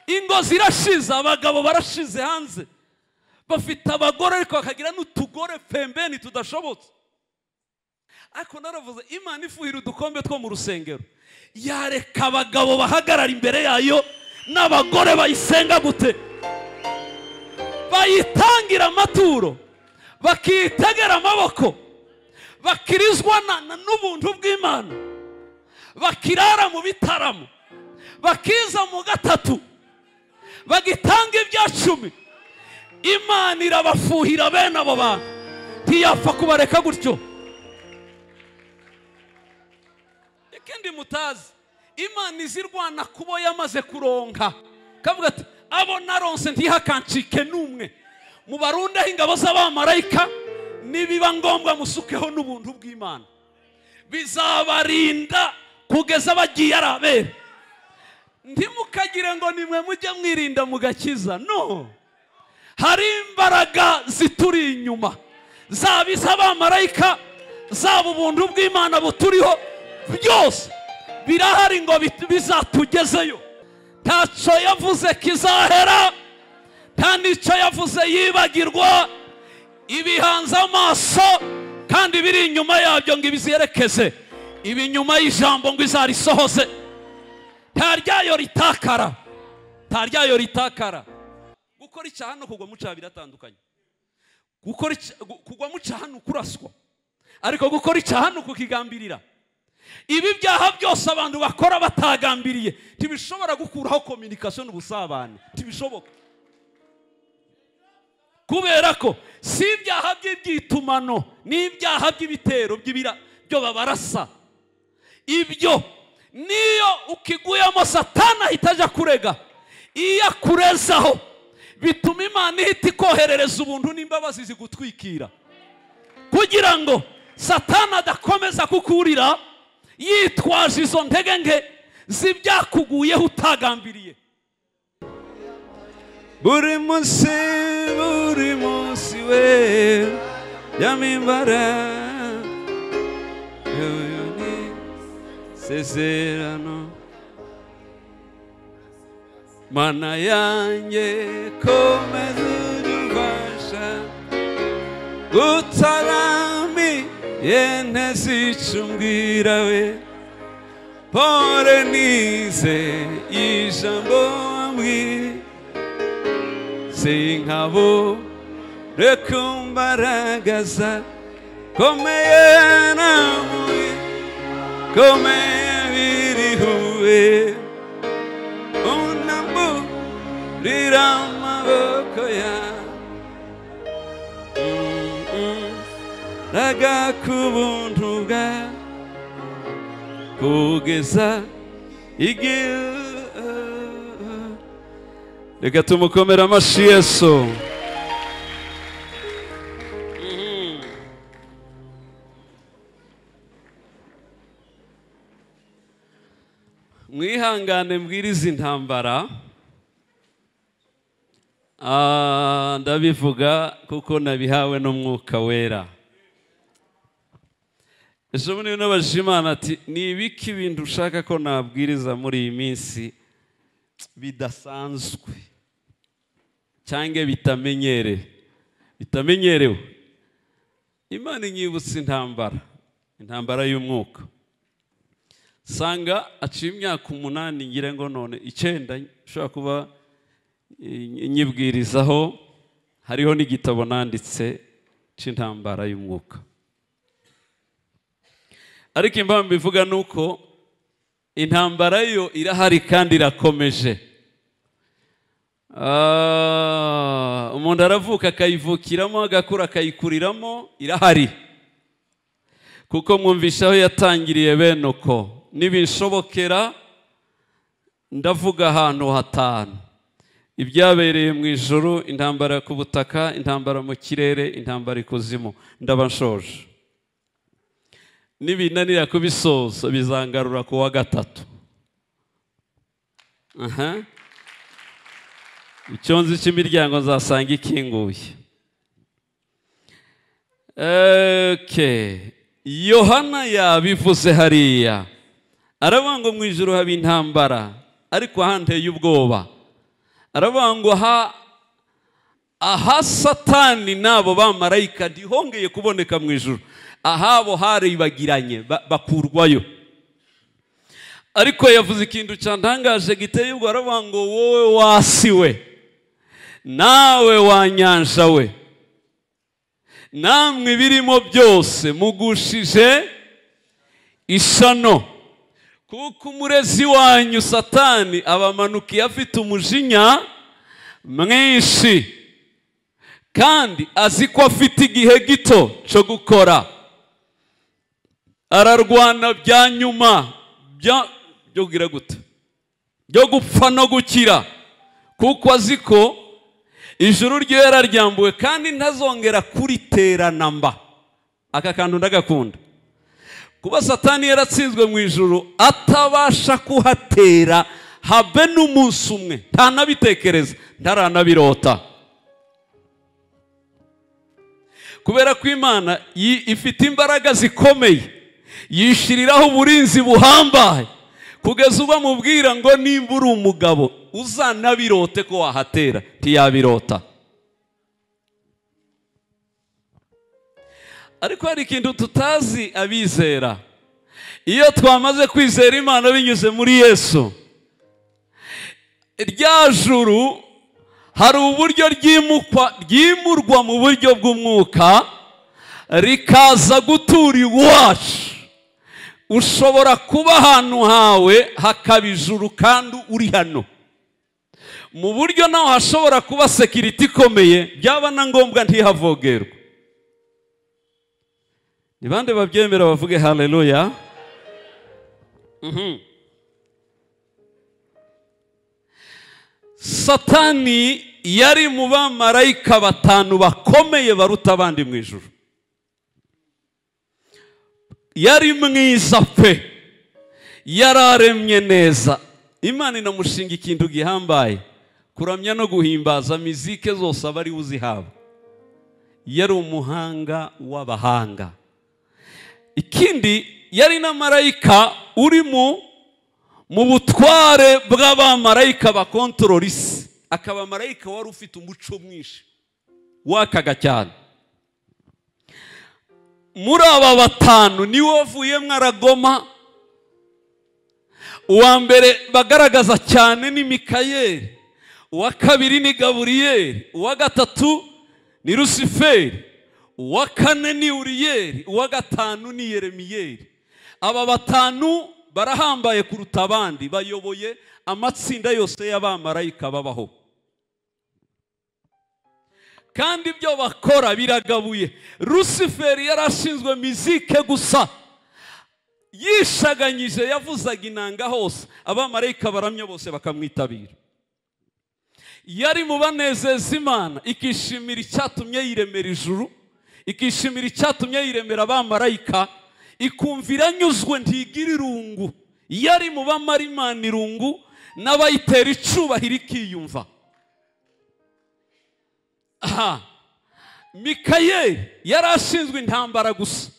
ingo zirashize abagabo barashize hanze bafite abagore ariko bakagira n'utugore pembeni tudashobotse ariko naravuze imana ifuhira udukombe two mu rusengero yareka abagabo bahagarara imbere yayo n'abagore bayisenga gute bayitangira amaturo bakiyitegera amaboko bakirizwa n'ubuntu bw'imana bakirara mu bitaramo bakiza mu gatatu bagitanga ibya cumi imana irabafuhira bene abo bantu ntiyapfa kubareka gutyo ikindi mutazi imana izirwana kubo yamaze kuronka kavuga ati abo naronse ntihakancike n'umwe mubarundeho ingabo z'abamarayika nibiba ngombwa musukeho n'ubuntu bw'imana bizabarinda kugeza bagiye ari abere ntimukagire ngo nimwe mujye mwirinda mugakiza no hari imbaraga zituri inyuma zaba iz'abamarayika zaba ubuntu bw'imana buturiho byose birahari ngo bizatugezeyo ntacyo yavuze kizahera nta n'icyo yavuze yibagirwa ibihanze amaso kandi biri inyuma yabyo ngo ibizerekeze ibi nyuma y'ijambo ngo izarisohoze nta ryayo ritakara nta ryayo ritakara gukora icyaha no kugwa mucaha biratandukanye kugwa mucaha ni ukuraswa ariko gukora icyaha ni ukukigambirira ibi byaha byose abantu bakora batagambiriye ntibishobora gukuraho kominikasiyo n'ubusabane ntibishoboka kubera ko si ibyaha by'iby'itumano n'ibyaha by'ibitero byo babarasa ibyo niyo ukiguyemo satana ahita ajya kurega iyo akurezaho bituma imana ihita ikoherereza ubuntu n'imbabazi zigutwikira kugira ngo satana adakomeza kukurira yitwaje izo ntege nke z'ibyakuguyeho utagambiriye buri munsi buri munsi we yamimbara sezerano mana yanjye komeza udufasha gutaramiye ntazicumbwira we pore nize ijambo wambwira sinkabo reka mbaragaza komeye namuye komeye birihuwe unamburira amaboko ya raga ku buntu bwa kugeza igihe reka tumukomere amashyi yesu mwihangane mbwiriza intambara ndabivuga kuko nabihawe n'umwuka wera ejo bundi n'abajije imana ati ni ibiki ibintu ushaka ko nabwiriza muri iyi minsi bidasanzwe cyangwa bitamenyerewe bitamenyerewe imana inyibutsa intambara intambara y'umwuka usanga aciye imyaka umunani ngira ngo none icyenda ushobora kuba nyibwirizaho hariho n'igitabo nanditse cy'intambara y'umwuka ariko impamvu ivuga ni uko intambara yo irahari kandi irakomeje umuntu aravuka akayivukiramo agakura akayikuriramo irahari kuko mwumvisha aho yatangiriye bene uko nibishobokera ndavuga ahantu hatanu ibyabereye mu ijoro intambara ku butaka intambara mu kirere intambara ikuzimu ndaba nshoje nibinanira kubisoza bizangarura ku wa gatatu aha icyonzi cy'imiryango nzasanga ikinguye yohana yabivuze hariya aravuga ngo mu ijoro haba intambara ariko ahandi heye ubwoba aravuga ngo ha aha satani n'abo bamarayika ntihongeye kuboneka mu ijoro ahabo haribagiranye ba- bakurwayo ariko yavuze ikintu cyantangaje giteye ubwo aravuga ngo wowe wasi we nawe wanyanja we namwe ibirimo byose mugushije ishano kuko umurezi wanyu satani abamanukiye afite umujinya mwinshi kandi azi ko afite igihe gito cyo gukora ararwana bya nyuma bya- byo kugira gute byo gupfa no gukira kuko azi ko ijuru rye yararyambuwe kandi ntazongera kuriterana mba aka kantu ndagakunda kuba satani yaratsinzwe mu ijoro atabasha kuhatera habe n'umunsi umwe ntanabitekereza ntaranabirota kubera ko imana yi- ifite imbaraga zikomeye yishyiriraho uburinzi buhambaye kugeza uba mubwira ngo nimba uri umugabo uzanabirote ko wahatera ntiyabirota ariko hari ikintu tutazi abizera iyo twamaze kwizera imana binyuze muri yesu rya juru hari uburyo ryimukwa ryimurwa mu buryo bw'umwuka rikaza gutura iwacu ushobora kuba ahantu hawe hakaba ijuru kandi uri hano mu buryo naho hashobora kuba sekiriti ikomeye byaba na ngombwa ntihavogerwe ni bande babyemera bavuge haleluya Mhm. satani yari mu bamarayika batanu bakomeye baruta abandi mu ijuru yari mwiza pe yararemye neza imana inamushinga ikintu gihambaye kuramya no guhimbaza mizike zose aba ari uzihaba yari umuhanga w'abahanga ikindi yari na marayika uri mu mu butware bw'abamarayika bakontorora isi akaba marayika wari ufite umuco mwinshi wakaga cyane muri aba batanu niwe wavuyemo aragoma uwa mbere bagaragaza cyane ni mikayeli uwa kabiri ni gaburiyeli uwa gatatu ni rusiferi uwa kane ni uriyeli uwa gatanu ni yeremiyeli aba batanu barahambaye kuruta abandi bayoboye amatsinda yose y'abamarayika babaho kandi ibyo bakora biragabuye rusiferi yari ashinzwe mizike gusa yishaganyije yavuzaga inanga hose abamarayika baramya bose bakamwitabira yari mu banezeza imana ikishimira icyatumye yiremera ijuru ikishimira icyatumye yiremera abamarayika ikumvira anyuzwe ntigira irungu yari mu bamara imana irungu n'abayitera icubahiro ikiyumva aha mikayeli yari ashinzwe intambara gusa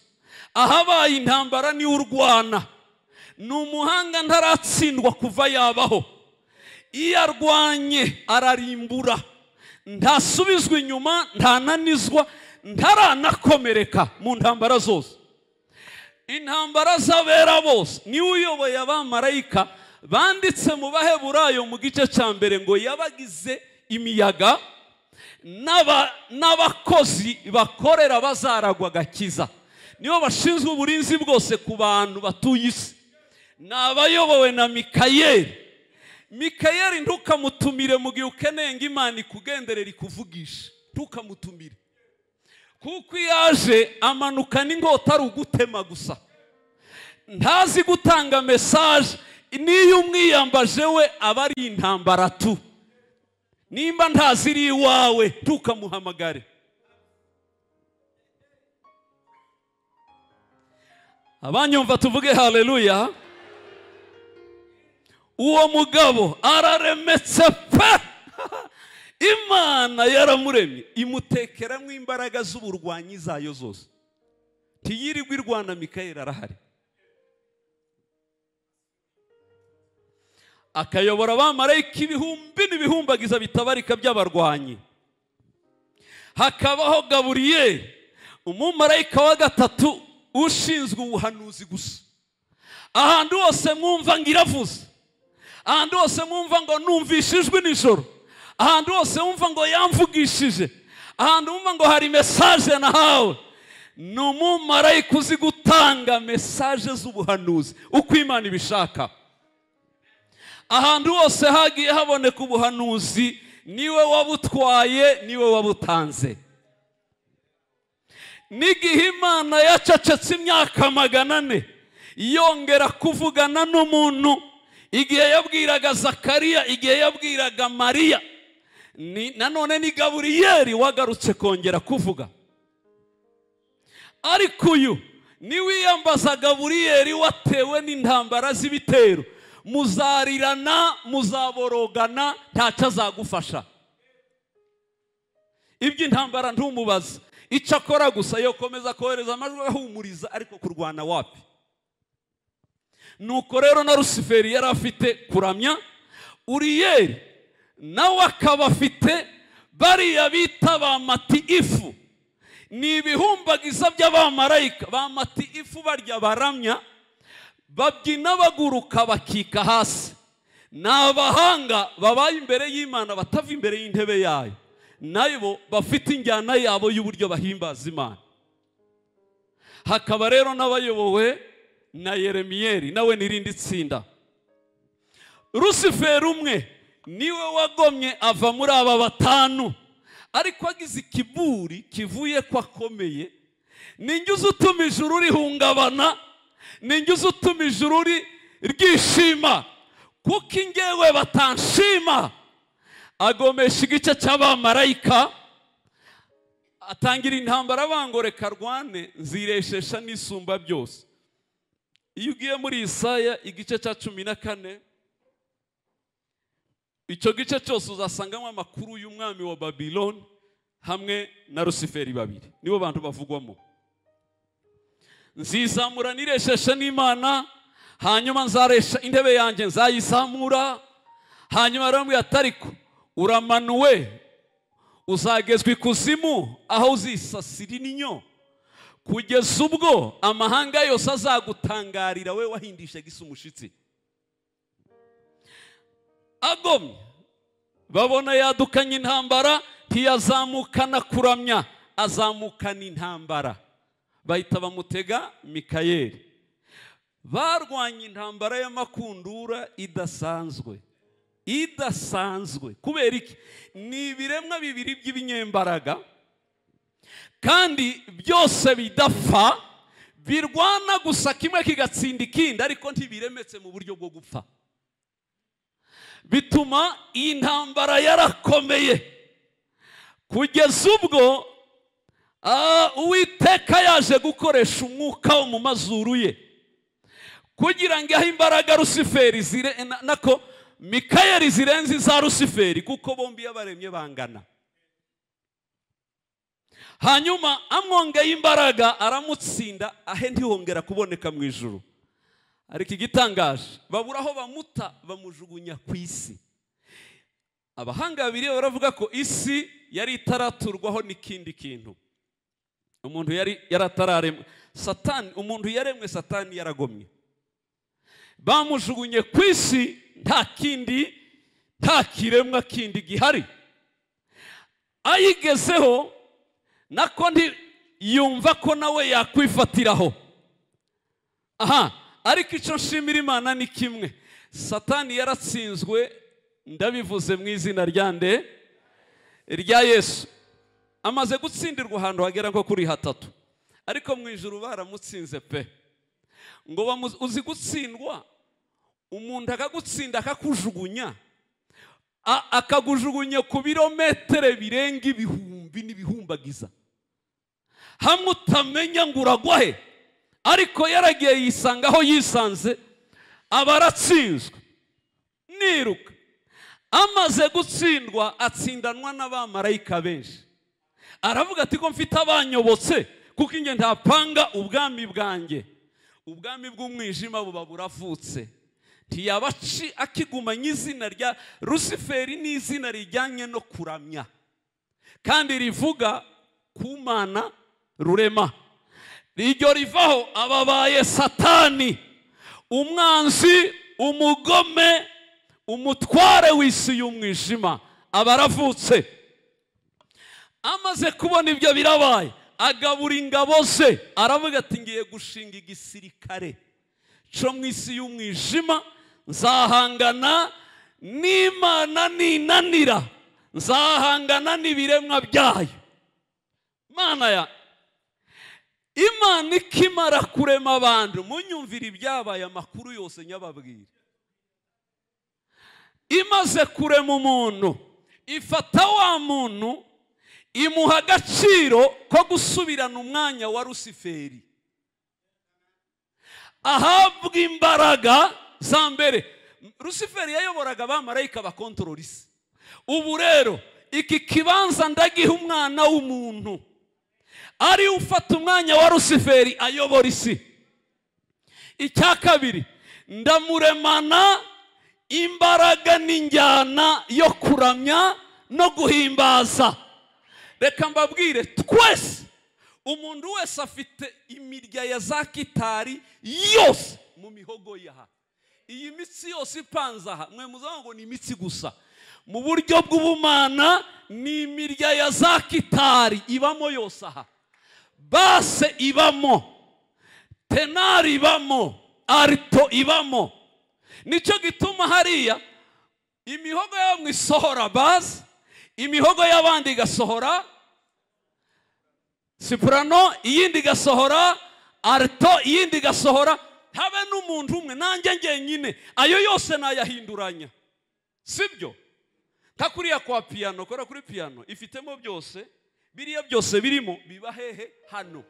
ahabaye intambara niwe urwana ni umuhanga ntaratsindwa kuva yabaho iyo arwanye ararimbura ntasubizwa inyuma ntananizwa ntaranakomereka mu ntambara zose intambara z'abera bose niwe uyoboye abamarayika banditse mu baheburayo mu gice cya mbere ngo yabagize imiyaga n'aba- n'abakozi bakorera bazaragwa agakiza nibo bashinzwe uburinzi bwose ku bantu batuye isi ni abayobowe na mikayeli mikayeli ntukamutumire mu gihe ukeneye ngo imana ikugenderere ikuvugishe ntukamutumire kuko iyo aje amanuka n'inkota ari ugutema gusa ntazi gutanga mesaje n'iyo umwiyambaje we aba ari intambara tu nimba ntaziri iwawe ntukamuhamagare abanyumva tuvuge haleluya uwo mugabo araremetse pe imana yaramuremye imutekeramo imbaraga z'uburwanyi zayo zose ntiyirirwe irwana mikayeli arahari akayobora abamarayika ibihumbi n'ibihumbagiza bitabarika by'abarwanyi hakabaho gaburiyeli umumarayika wa gatatu ushinzwe ubuhanuzi gusa ahantu hose mwumva ngo iravuze ahantu hose mwumva ngo numvishe ijwi nijoro ahantu hose mwumva ngo yamvugishije ahantu mwumva ngo hari mesaje nahawe ni umumarayika uzi gutanga mesaje z'ubuhanuzi uko imana ibishaka ahantu hose hagiye haboneka ubuhanuzi niwe wabutwaye niwe wabutanze n'igihe imana yacecetse imyaka magana ane yongera kuvugana n'umuntu igihe yabwiraga zakariya igihe yabwiraga mariya ni- nanone ni gaburiyeri wagarutse kongera kuvuga ariko uyu niwiyambaza gaburiyeri watewe n'intambara z'ibitero muzarirana muzaborogana ntacyo azagufasha iby'intambara ntumubaza icyo akora gusa yokomeza kohereza amajwi ahumuriza ariko kurwana wapi nuko rero na rusiferi yari afite kuramya uriyeri nawe akaba afite bariya bita ba mati ifu ni ibihumbagiza by'abamarayika ba mati ifu barya baramya babyina baguruka bakika hasi ni abahanga babaye imbere y'imana batava imbere y'intebe yayo nabo bafite injyana yabo y'uburyo bahimbaza imana hakaba rero n'abayobowe na yeremiyeri nawe n'irindi tsinda rusiferi umwe niwe wagomye ava muri aba batanu ariko agize ikiburi kivuye ko akomeye ni njye uza utuma ijuru rihungabana ni njye uza utuma ijuru ri- ryishima kuko ingewe batanshima agomesha igice cy'abamarayika atangira intambara bangoreka rwane nzireshesha n'isumba byose iyo ugiye muri Isaya igice cya cumi na kane icyo gice cyose uzasangamo amakuru y'umwami wa babiloni hamwe na rusiferi babiri nibo bantu bavugwamo nzizamura niresheshe n'imana hanyuma nzaresha intebe yanjye nzayizamura hanyuma rero mbwira ati ariko uramanuwe uzagezwa ikuzimu aho uzisasira ininyo kugeza ubwo amahanga yose azagutangarira we wahindishaga isi umushitsi agomye babona yadukanye intambara ntiyazamukana kuramya azamukana intambara bahita bamutega mikayeli barwanye intambara y'amakundura idasanzwe idasanzwe kubera iki ni ibiremwa bibiri by'ibinyembaraga kandi byose bidapfa birwana gusa kimwe kigatsinda ikindi ariko ntibiremetse mu buryo bwo gupfa bituma iyi ntambara yarakomeye kugeza ubwo ah, uwiteka yaje gukoresha umwuka wo mu mazuru ye kugira ngo ahe imbaraga rusiferi zire- na- nako mikayeli zirenze iza rusiferi kuko bombi yabaremye bangana hanyuma amwongeye imbaraga aramutsinda ahe ntihongera kuboneka mu ijuru ariko igitangaje babura aho bamuta bamujugunya ku isi abahanga babiri baravuga ko isi yari itaraturwaho n'ikindi kintu umuntu yari yaratararemwe satani umuntu yaremwe satani yaragomye bamujugunye ku isi nta kindi nta kiremwa kindi gihari ayigezeho nako nti yumva ko nawe yakwifatiraho aha ariko icyo nshimira imana ni kimwe satani yaratsinzwe ndabivuze mu izina rya nde rya yesu amaze gutsindirwa ahantu hagera nko kuri hatatu ariko mu ijuru baramutsinze pe ngo bamu- uzi gutsindwa umuntu akagutsinda akakujugunya a- akagujugunya ku birometero birenga ibihumbi n'ibihumbagiza hamwe utamenya ngo uragwa he ariko yaragiye yisanga aho yisanze aba aratsinzwe niruka amaze gutsindwa atsindanwa n'abamarayika benshi aravuga ati ko mfite abanyobotse kuko inge ntapanga ubwami bwanjye ubwami bw'umwijima buba buravutse ntiyaba aci- akigumanye izina rya rusiferi ni izina rijyanye no kuramya kandi rivuga ku mana rurema iryo rivaho ababaye satani umwanzi umugome umutware w'isi y'umwijima aba aravutse amaze kubona ibyo birabaye agabura ingabo ze aravuga ati ngiye gushinga igisirikare cyo mu isi y'umwijima nzahangana n'imana ninanira nzahangana n'ibiremwa byayo mana ya imana ikimara kurema abantu munyumvire ibyabaye amakuru yose nyababwira imaze kurema umuntu ifata wa muntu imuha agaciro ko gusubirana umwanya wa rusiferi ahabwa imbaraga za mbere rusiferi yayoboraga abamarayika bakontorora isi ubu rero iki kibanza ndagiha umwana w'umuntu ari we ufata umwanya wa rusiferi ayobora isi icya kabiri ndamuremana imbaraga n'injyana yo kuramya no guhimbaza reka mbabwire twese umuntu wese afite imirya ya za kitari yose mu mihogo yaha iyi mitsi yose ipanze aha mwe muzaba ngo ni imitsi gusa mu buryo bw'ubumana ni imirya ya za kitari ibamo yose aha base ibamo tenari ibamo arito ibamo nicyo gituma hariya imihogo ya bamwe isohora base imihogo y'abandi igasohora sipurano iyindi igasohora arito iyindi igasohora habe n'umuntu umwe nanjye ngenyine ayo yose nayahinduranya sibyo nka kuriya kwa piyano kubera kuri piyano ifitemo byose biriya byose birimo biba hehe hano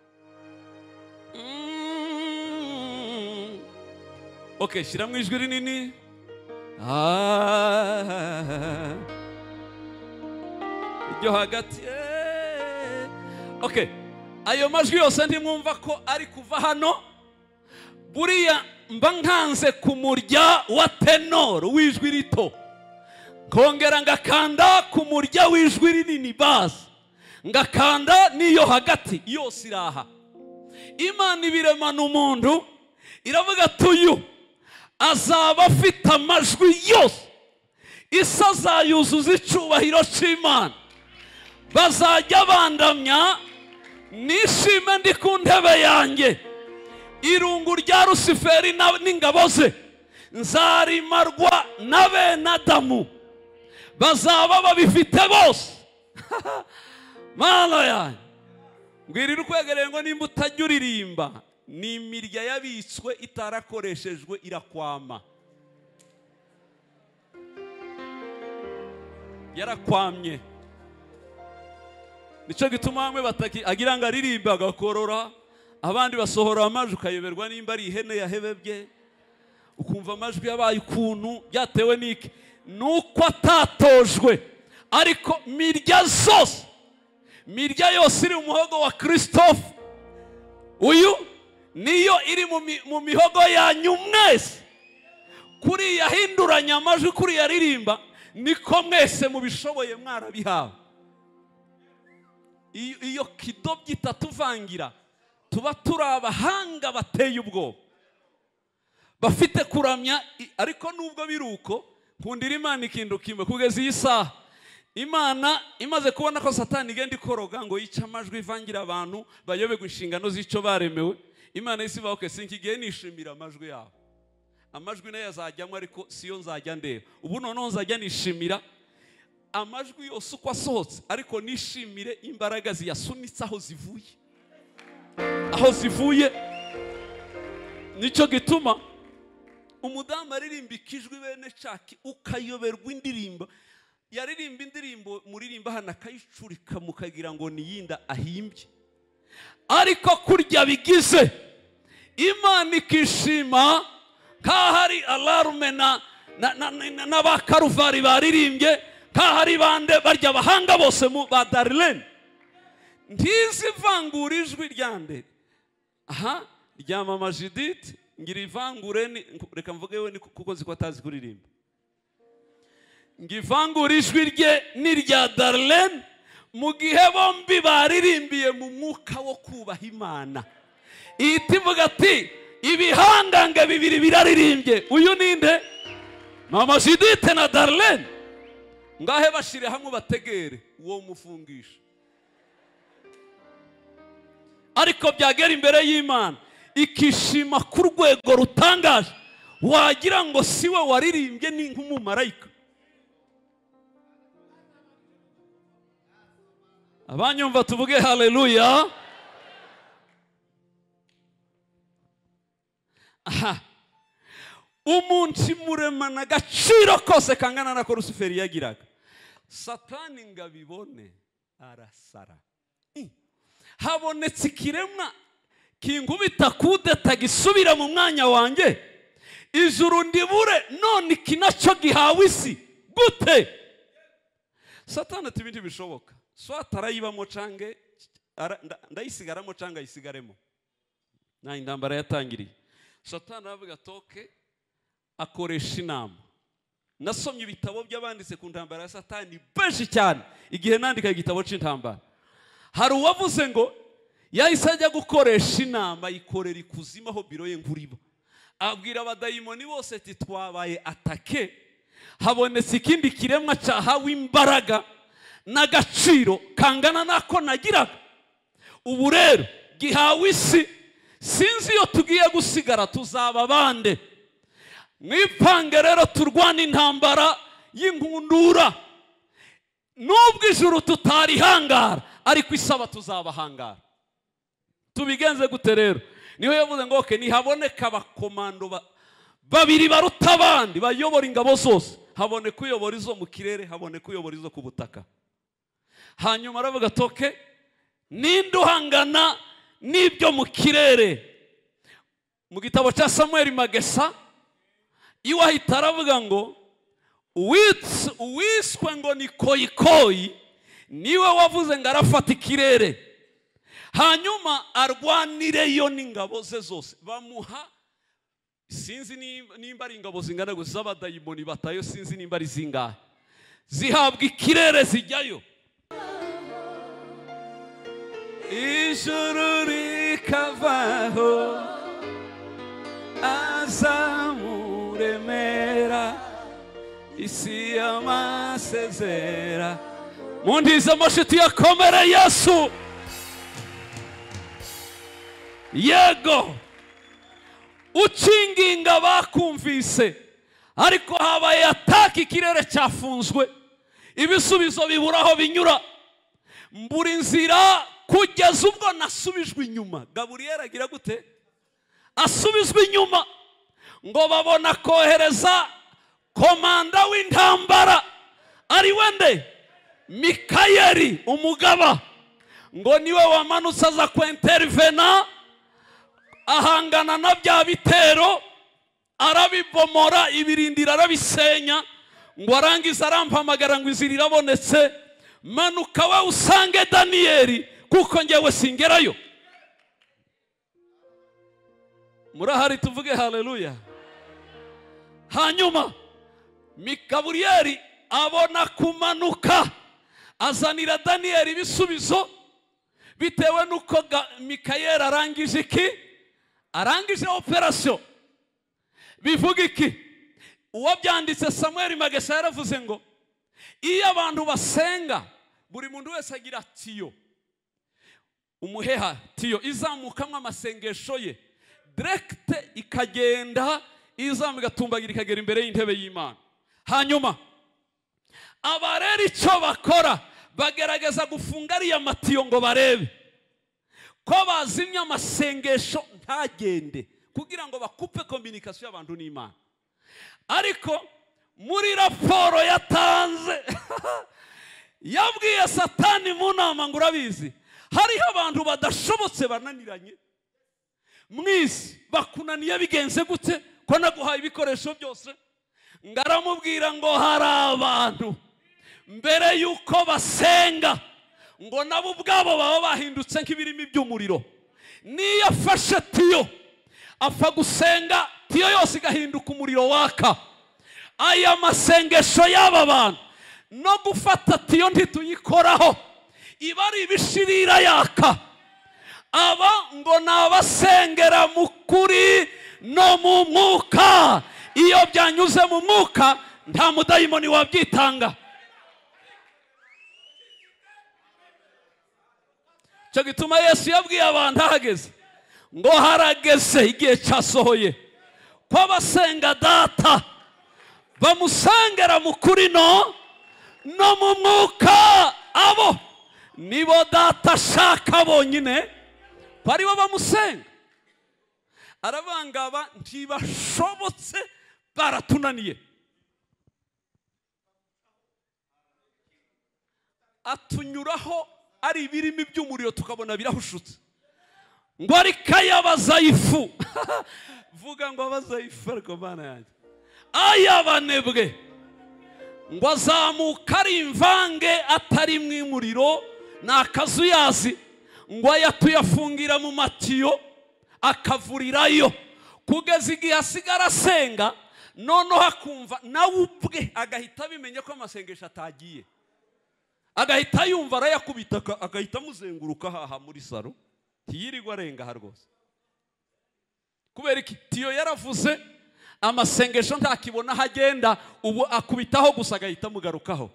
Mm. ok shyiramo ijwi rinini Ah. iryo hagati eh. ok ayo majwi yose ntimwumva ko ari kuva hano buriya mba nkanze ku murya wa tenor w'ijwi rito nkongera ngakanda ku murya w'ijwi rinini bazi ngakanda n'iyo hagati yose iri aha imana ibiremana umuntu iravuga ati uyu azaba afite amajwi yose isi azayuzuza icyubahiro cy'imana bazajya bandamya nishime ndi ku ntebe yanjye irungu rya rusiferi na- n'ingabo ze nzarimarwa na bene adamu bazaba babifite bose mana yanjye mbwirira ukwegereye ngo nimba utajya uririmba ni imirya yabitswe itarakoreshejwe irakwama yarakwamye nicyo gituma bamwe bataki agira ngo aririmbe agakorora abandi basohora amajwi ukayoberwa nimba ari ihene yahebebye ukumva amajwi yabaye ukuntu byatewe n'iki ni uko atatojwe ariko mirya zose mirya yose iri mu muhogo wa christophe uyu niyo iri mu mi- mu mihogo yanyu mwese kuriya hinduranya amajwi kuriya ririmba niko mwese mubishoboye mwarabihawe iyo iyo kidobyi itatuvangira tuba turi abahanga bateye ubwoba bafite kuramya i- ariko nubwo biri uko nkundira imana ikintu kimwe kugeza iyi saha imana imaze kubona ko satani igenda ikoroga ngo yice amajwi ivangira abantu bayoberwa inshingano z'icyo baremewe imana y'isi ivuga, "Okay, sinkigiye nishimira amajwi yabo amajwi nayo yazajyamo ariko siyo nzajya ndeba ubu noneho nzajya nishimira amajwi yose uko asohotse ariko nishimire imbaraga ziyasunitse aho zivuye aho zivuye nicyo gituma umudamu aririmba ikijwi bene caki ukayoberwa indirimbo yaririmba indirimbo muririmba hano akayicurika mukagira ngo niyinda ahimbye ariko kurya bigize imana ikishima nk'ahari alarume na na- na- na- n'abakaruvari baririmbye nk'ahari bande barya abahanga bose mu ba darilene ntizi ivangura ijwi rya nde aha ryamamaje iditi ngira ivangure ni- nku- reka mvuge we ni ku- kuko ziko atazi kuririmba ngivangura ijwi rye n'irya darlene mu gihe bombi baririmbiye mu mwuka wo kubaha imana ihita ivuga ati ibihangange bibiri biraririmbye uyu ninde mama judite na darlene ngahe bashire hamwe ubategere uwo mufungisha ariko byagera imbere y'imana ikishima ku rwego rutangaje wagira ngo si we waririmbye ni nk'umumarayika abanyumva tuvuge haleluya aha umunsi muremana agaciro kose kangana n'ako rusuferi yagiraga satani ngo abibone arasara I. habonetse ikiremwa kinkubita kudeta gisubira mu mwanya wanjye ijuru ndibure none iki nacyo gihawe isi gute satani ati ibindi bishoboka swata arayibamo cange ara- nda- ndayisigaramo cange ayisigaremo nta intambara yatangiriye satani aravuga toke akoresha inama nasomye ibitabo by'abanditse ku ntambara ya satani benshi cyane igihe nandika igitabo cy'intambara hari uwavuze ngo yahise ajya gukoresha inama ayikorera ikuzimu aho biro ye nkuru iba abwira abadayimoni bose ati twabaye atake habonetse ikindi kiremwa cyahawe imbaraga n'agaciro kangana n'ako nagiraga ubu rero gihawe isi sinzi iyo tugiye gusigara tuzaba bande mwipange rero turwana intambara y'inkundura nubwo ijuru tutarihangara ariko isaba tuzabahangara tubigenze gute rero niho yavuze ngo oke ntihaboneka abakomando ba- babiri baruta abandi bayobora ingabo zose haboneka uyobora izo mu kirere haboneka uyobora izo ku butaka hanyuma aravuga ati oke ninde uhangana n'ibyo mu kirere mu gitabo cya samuel magesa iwe ahita aravuga ngo uwitse- uwiswe ngo ni koyikoyi niwe wavuze ngo arafata ikirere hanyuma arwanireyo n'ingabo ze zose bamuha sinzi nimba- nimba ari ingabo zingana gusa z'abadayimoni batayo sinzi nimba ari zingahe zihabwa ikirere zijyayo ijuru rikavaho azamuremera isi y'amasezera mu ndiza amashiti yakomere yesu yego ukinginga bakumvise ariko habaye ataka ikirere cyafunzwe ibisubizo bibura aho binyura mbura inzira kugeza ubwo nasubijwe inyuma gaburiyeri agira gute asubizwa inyuma ngo babona kohereza komanda w'intambara ari we nde mikayeli umugaba ngo niwe wamanutse aza kwinterivena ahangana na bya bitero arabibomora ibirindiro arabisenya ngo arangize arampamagara ngo inzira irabonetse manuka we usange daniyeli kuko ngewe singerayo murahari tuvuge haleluya hanyuma mikaburiyeri abona kumanuka azanira daniyeli ibisubizo bitewe n'uko ga- mikayeli arangije iki arangije operasiyo bivuga iki uwabyanditse samuel magesa yaravuze ngo iyo abantu basenga buri muntu wese agira tiyo umuheha tiyo izamukamo amasengesho ye direkite ikagenda izamuka igatumbagira ikagera imbere y'intebe y'imana hanyuma abareba icyo bakora bagerageza gufunga ariya matiyo ngo barebe ko bazimya amasengesho ntagende kugira ngo bakupe kominikasiyo y'abantu n'imana ariko muri raporo yatanze yabwiye satani mu nama ngo urabizi hariho abantu badashobotse bananiranye mwisi bakunaniye bigenze gute ko naguhaye ibikoresho byose ngo aramubwira ngo hari abantu mbere y'uko basenga ngo nabo ubwabo baba bahindutse nk'ibirimo iby'umuriro niyo afashe tiyo apfa gusenga tiyo yose igahinduka umuriro waka aya masengesho y'aba bantu no gufata tiyo ntituyikoraho iba ari ibishirira yaka aba ngo ni abasengera mu kuri no mu mwuka iyo byanyuze mu mwuka nta mudayimoni wabyitanga icyo gituma yesu yabwiye abantu ahageze ngo harageze igihe cyasohoye ko abasenga data bamusengera mu kuri no no mu mwuka abo nibo data ashaka bonyine ko aribo bamusenga arabangaba ntibashobotse baratunaniye atunyuraho ari ibirimi by'umuriro tukabona birahushutse ngo ariko ay'abazayifu vuga ngo abazayifu ariko mana yanjye ay'abanebwe ngo azamuka ari imvange atari mu imuriro ni akazu yazi ngo ayatuyafungira mu matiyo akavurirayo kugeza igihe asigara asenga noneho akumva nawe ubwe agahita abimenya ko amasengesho atagiye agahita yumva arayakubita aka- agahita amuzenguruka haha muri salo ntiyirirwe arenga aha rwose kubera iki tiyo yaravuze amasengesho ntakibona aho agenda ubu akubitaho gusa agahita amugarukaho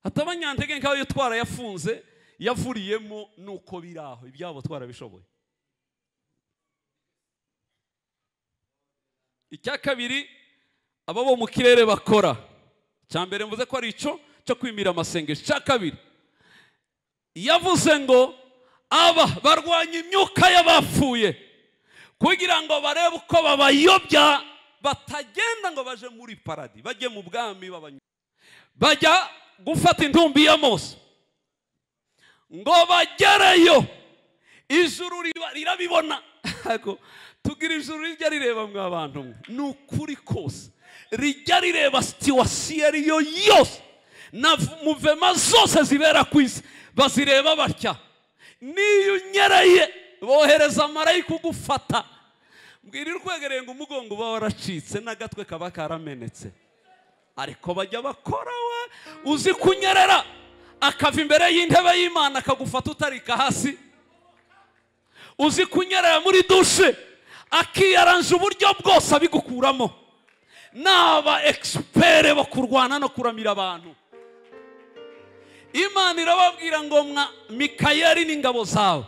hataba nyantege nkaho iyo twarayafunze yavuriyemo nuko biri aho ibyabo twarabishoboye icya kabiri aba bo mu kirere bakora icya mbere mvuze ko ari icyo cyo kwimira amasengesho icya kabiri yavuze ngo aba barwanya imyuka y'abapfuye kugira ngo barebe uko babayobya batagenda ngo baje muri paradi bajye mu bwami babanyura bajya gufata intumbi ya mose ngo bagereyo ijuru riba- rirabibona Ariko tugira ijuru rijya rireba mwa bantu mwe ni ukuri kose rijya rireba situwasiyo ariyo yose na v- muvema zose zibera ku isi bazireba batya n'iyo unyereye bohereza marayika ugufata mbwira urwegereye ngo umugongo uba waracitse n'agatwe kaba karamenetse ariko bajya bakora we uzi kunyerera akava imbere y'intebe y'imana akagufata utarika hasi uzi kunyerera muri dushe akiyaranje uburyo bwose abigukuramo ni aba egisipere bo kurwana no kuramira abantu imana irababwira ngo mwa mikayeli n'ingabo zawe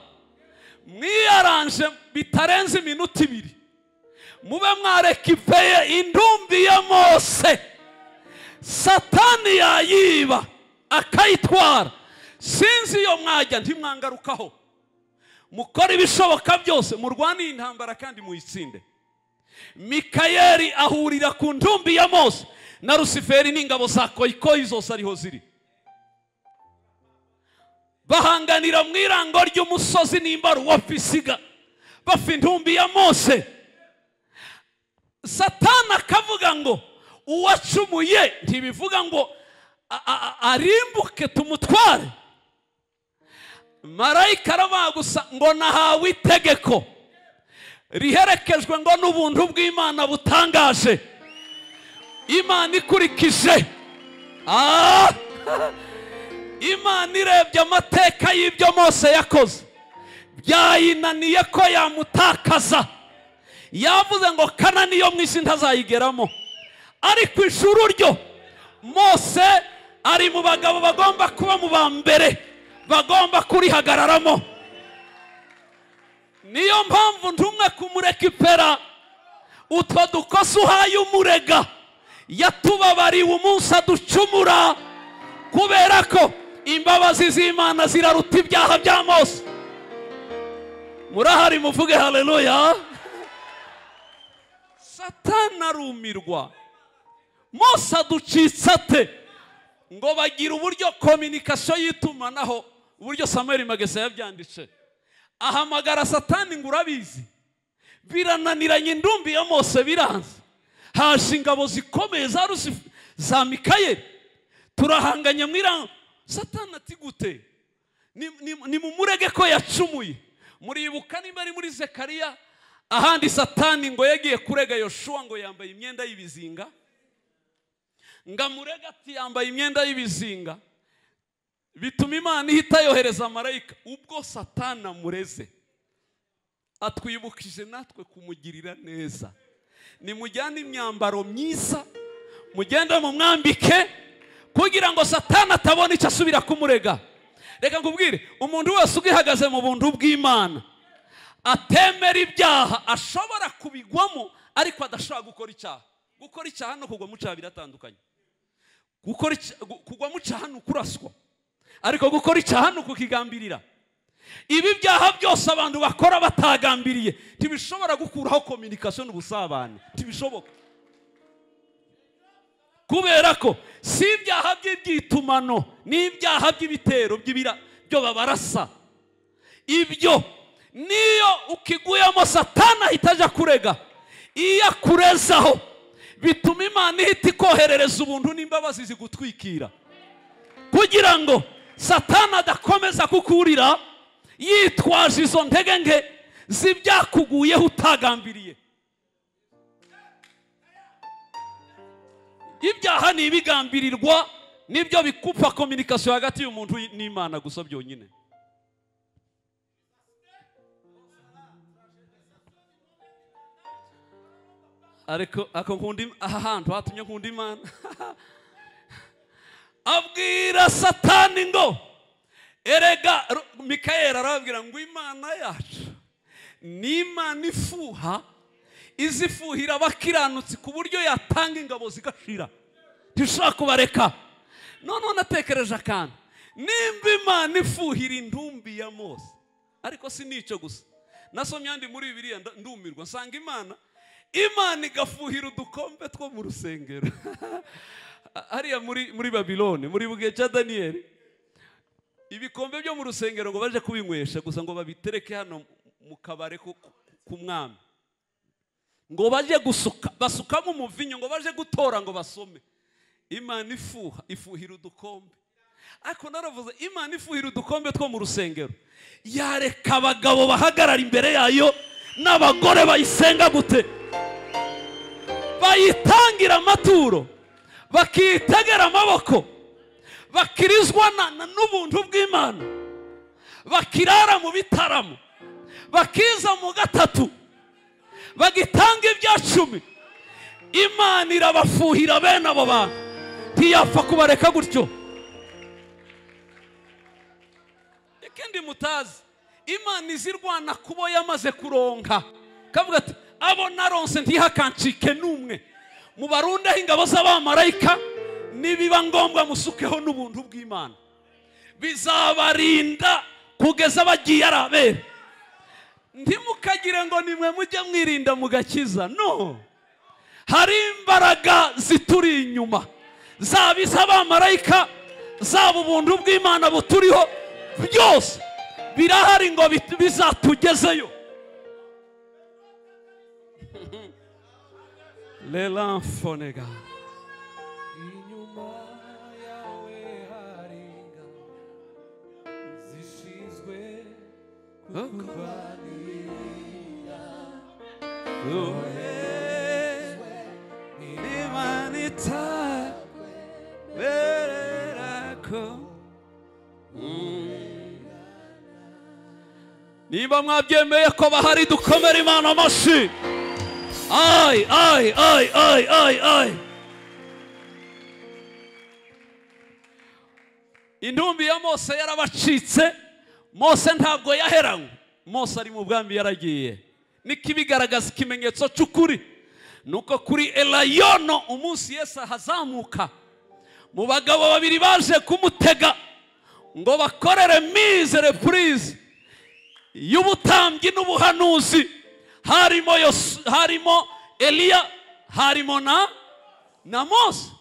mwiyaranje bitarenze iminota ibiri mube mwarekipeye indumbi ya mose satani yayiba akayitwara sinzi iyo mwajya ntimwangarukaho mukore ibishoboka byose murwane iyi ntambara kandi muyitsinde mikayeli ahurira ku ndumbi ya mose na rusiferi n'ingabo za koyikoyi zose ariho ziri bahanganira mu irango ry'umusozi n'imbaruwa pisiga bafa intumbi ya mose satani akavuga ngo uwacumuye ntibivuga ngo a- a- a- arimbuke tumutware marayika aravuga gusa ngo nahawe itegeko riherekejwe ngo n'ubuntu bw'imana butangaje imana ikurikije Ah! imana irebye amateka y'ibyo mose yakoze byayinaniye ko yamutakaza yavuze ngo kanani yo mu isi ntazayigeramo ariko ijuru ryo mose ari mu bagabo bagomba kuba mu ba mbere bagomba kurihagararamo niyo mpamvu ntumwe kumurekipera utwo dukosa uhaye umurega yatubabariwe umunsi aducumura kubera ko imbabazi z'imana ziraruta ibyaha bya mose murahari muvuge haleluya satana arumirwa mose aducitse ate ngo bagira uburyo kominikasiyo y'itumanaho uburyo samuel magese yabyanditse ahamagara satani ngo urabizi birananiranye indumbi ya mose biranze haje ingabo zikomeye za rusifu za mikayeli turahanganye mu irango satani ati gute ni, ni, ni mumurege ko yacumuye muribuka niba ari muri zekariya ahandi satani ngo yagiye kurega yoshuwa ngo yambaye imyenda y'ibizinga ngo amurega ati yambaye imyenda y'ibizinga bituma imana ihita yohereza marayika ubwo satani amureze atwibukije natwe kumugirira neza nimujyane imyambaro myiza mugende mu mwambike kugira ngo satani atabona icyo asubira kumurega reka nkubwire umuntu wese ubwihagaze mu buntu bw'imana atemera ibyaha ashobora kubigwamo ariko adashobora gukora icyaha gukora icyaha no kugwa mu cyaha biratandukanye Gukora icya- gu- kugwa mu cyaha ni ukuraswa ariko gukora icyaha ni ukukigambirira ibi byaha byose abantu bakora batagambiriye ntibishobora gukuraho kominikasiyo n'ubusabane ntibishoboka kubera ko si ibyaha by'ibyitumano ni ibyaha by'ibitero by'ibira byo babarasa ibyo niyo ukiguyemo satana ahita ajya kurega iyo akurezaho bituma imana ihita ikoherereza ubuntu n'imbabazi zigutwikira kugira ngo satana adakomeza kukurira yitwaje izo ntege nke z'ibyakuguyeho utagambiriye ibyaha ni ibigambirirwa nibyo bikupa kominikasiyo hagati y'umuntu n'imana gusa byonyine ariko ako nkunda im- aha hantu hatumye nkunda imana abwira satani ngo erega Ro- mikayeli arababwira ngo imana yacu ni imana ifuha izifuhira abakiranutsi ku buryo yatanga ingabo zigashira ntishobora kubareka noneho natekereje akantu nimba imana ifuhira intumbi ya mose ariko si n'icyo gusa nasomye andi muri bibiriya nda- ndumirwa nsanga imana imana igafuhira udukombe two mu rusengero hariya muri muri babilone muri bugihe cya daniyeli ibikombe byo mu rusengero ngo baje kubinywesha gusa ngo babitereke hano mu kabare ku- ku- k'umwami ngo baje gusuka basukamo umuvinyo ngo baje gutora ngo basome imana ifuha ifuhira udukombe ariko naravuze imana ifuhira udukombe two mu rusengero yareka abagabo bahagarara imbere yayo n'abagore bayisenga gute bayitangira amaturo bakitegera amaboko bakirizwa na- na- n'ubuntu bw'imana bakirara mu bitaramo bakiza mu gatatu bagitanga ibya cumi imana irabafuhira bene abo bantu ntiyapfa kubareka gutyo ikindi mutazi imana izirwana kubo yamaze kuronka kavuga ati abo naronse ntihakancike n'umwe mubarundeho ingabo z'abamarayika nibiba ngombwa musukeho n'ubuntu bw'imana bizabarinda kugeza bagiye ari abere ntimukagire ngo nimwe mujye mwirinda mugakiza no hari imbaraga zituri inyuma zaba iz'abamarayika zaba ubuntu bw'imana buturiho byose birahari ngo bit- bizatugezeyo lelamfonega inyuma yawe hari ingabo zishinzwe kurwanira imana itaberera ko niba mwabyemeye ko bahari dukomere imana amashyi ayi ayi ayi ayi ayi ayi intumbi ya mose yarabacitse mose ntabwo yaheranywe mose ari mu bwami yaragiye niko ibigaragaza ikimenyetso cy'ukuri ni uko kuri elayono umunsi yesu ahazamuka mu bagabo babiri baje kumutega ngo bakorere mize repurize y'ubutambyi n'ubuhanuzi harimo Yosu- harimo eliya harimo na na mose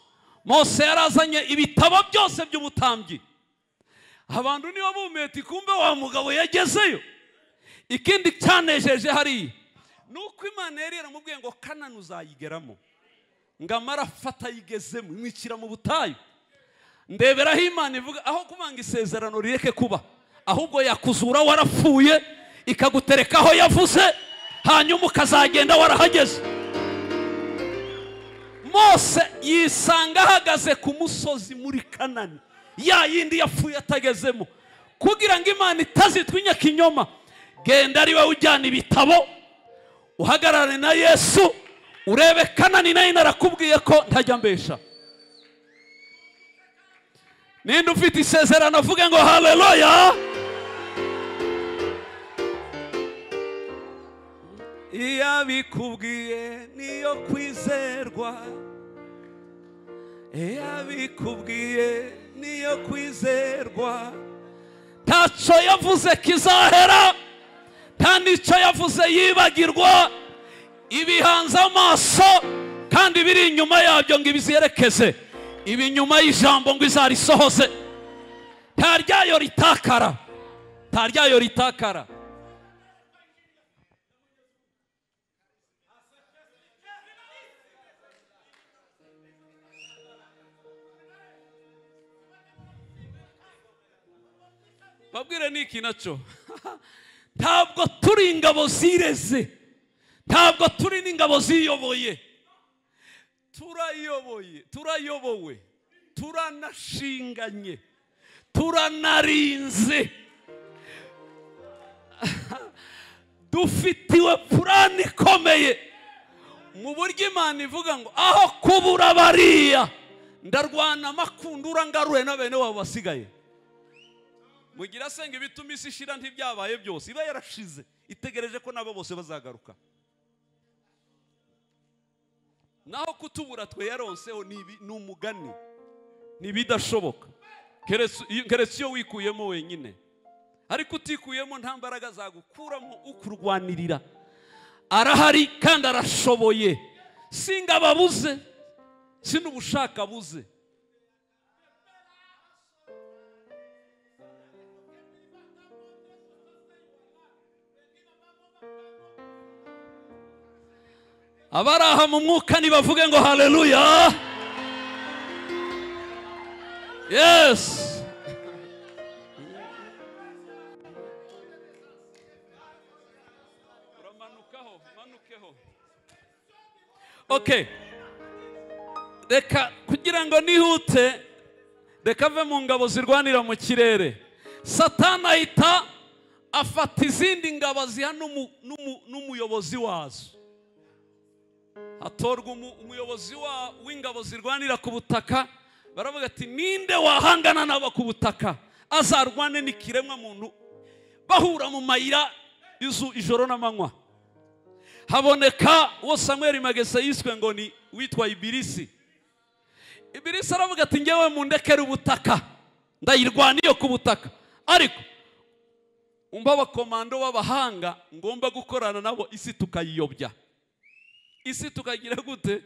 mose yarazanye ibitabo byose by'ubutambyi abantu niba bumeta ikumbe wa mugabo yagezeyo ikindi cyanejeje hariya ni uko imana yari yaramubwiye ngo kanani uzayigeramo ngo amara afata ayigezemo imwikira mu butayu ndeberaho imana ivuga aho kumanga isezerano rireke kuba ahubwo yakuzura warapfuye ikagutereka aho yavuze hanyuma ukazagenda warahageze mose yisanga ahagaze ku musozi muri kanani ya yindi yapfuye atagezemo kugira ngo imana itazitwinya kinyoma genda ari wowe ujyana ibitabo uhagarare na yesu urebe kanani nayo narakubwiye ko ntajya mbesha ninde ufite isezerano avuge ngo haleluya iyo abikubwiye niyo kwizerwa iyo abikubwiye niyo kwizerwa ntacyo yavuze kizahera nta n'icyo yavuze yibagirwa ibihanze amaso kandi biri inyuma yabyo ngo ibizerekeze ibi nyuma y'ijambo ngo izarisohoze nta ryayo ritakara nta ryayo ritakara babwire ni iki nacyo ntabwo turi ingabo zireze ntabwo turi n'ingabo ziyoboye turayoboye turayobowe turanashinganye turanarinze dufitiwe purani ikomeye mu buryo imana ivuga ngo aho kubura bariya ndarwana amakundura ngaruye na bene wabo basigaye mugira asenga ibituma isi ishira ntibyabaye byose iba yarashize itegereje ko nabo bose bazagaruka naho kutubura twe yaronseho ni ibi- ni umugani ni ibidashoboka keretse iyo- keretse iyo wikuyemo wenyine ariko utikuyemo nta mbaraga zagukuramo ukurwanirira arahari kandi arashoboye singabo abuze sinubushaka abuze abari aha mu mwuka nibavuge ngo haleluya yesi uramanukaho umanukeho okay reka kugira ngo nihute reka ave mu ngabo zirwanira mu kirere satani ahita afata izindi ngabo ziha n'umu- n'umu- n'umuyobozi wazo hatorwa umu- umuyobozi wa- w'ingabo zirwanira ku butaka baravuga ati ninde wahangana nabo ku butaka azarwane n'ikiremwa muntu bahura mu mayira izu ijoro n'amanywa haboneka uwo samweri magese yiswe ngo ni witwa ibirisi ibirisi aravuga ati ngewe mundekere ubutaka ndayirwaniye ku butaka ariko umva abakomando b'abahanga ngomba gukorana nabo isi tukayiyobya isi tukagira gute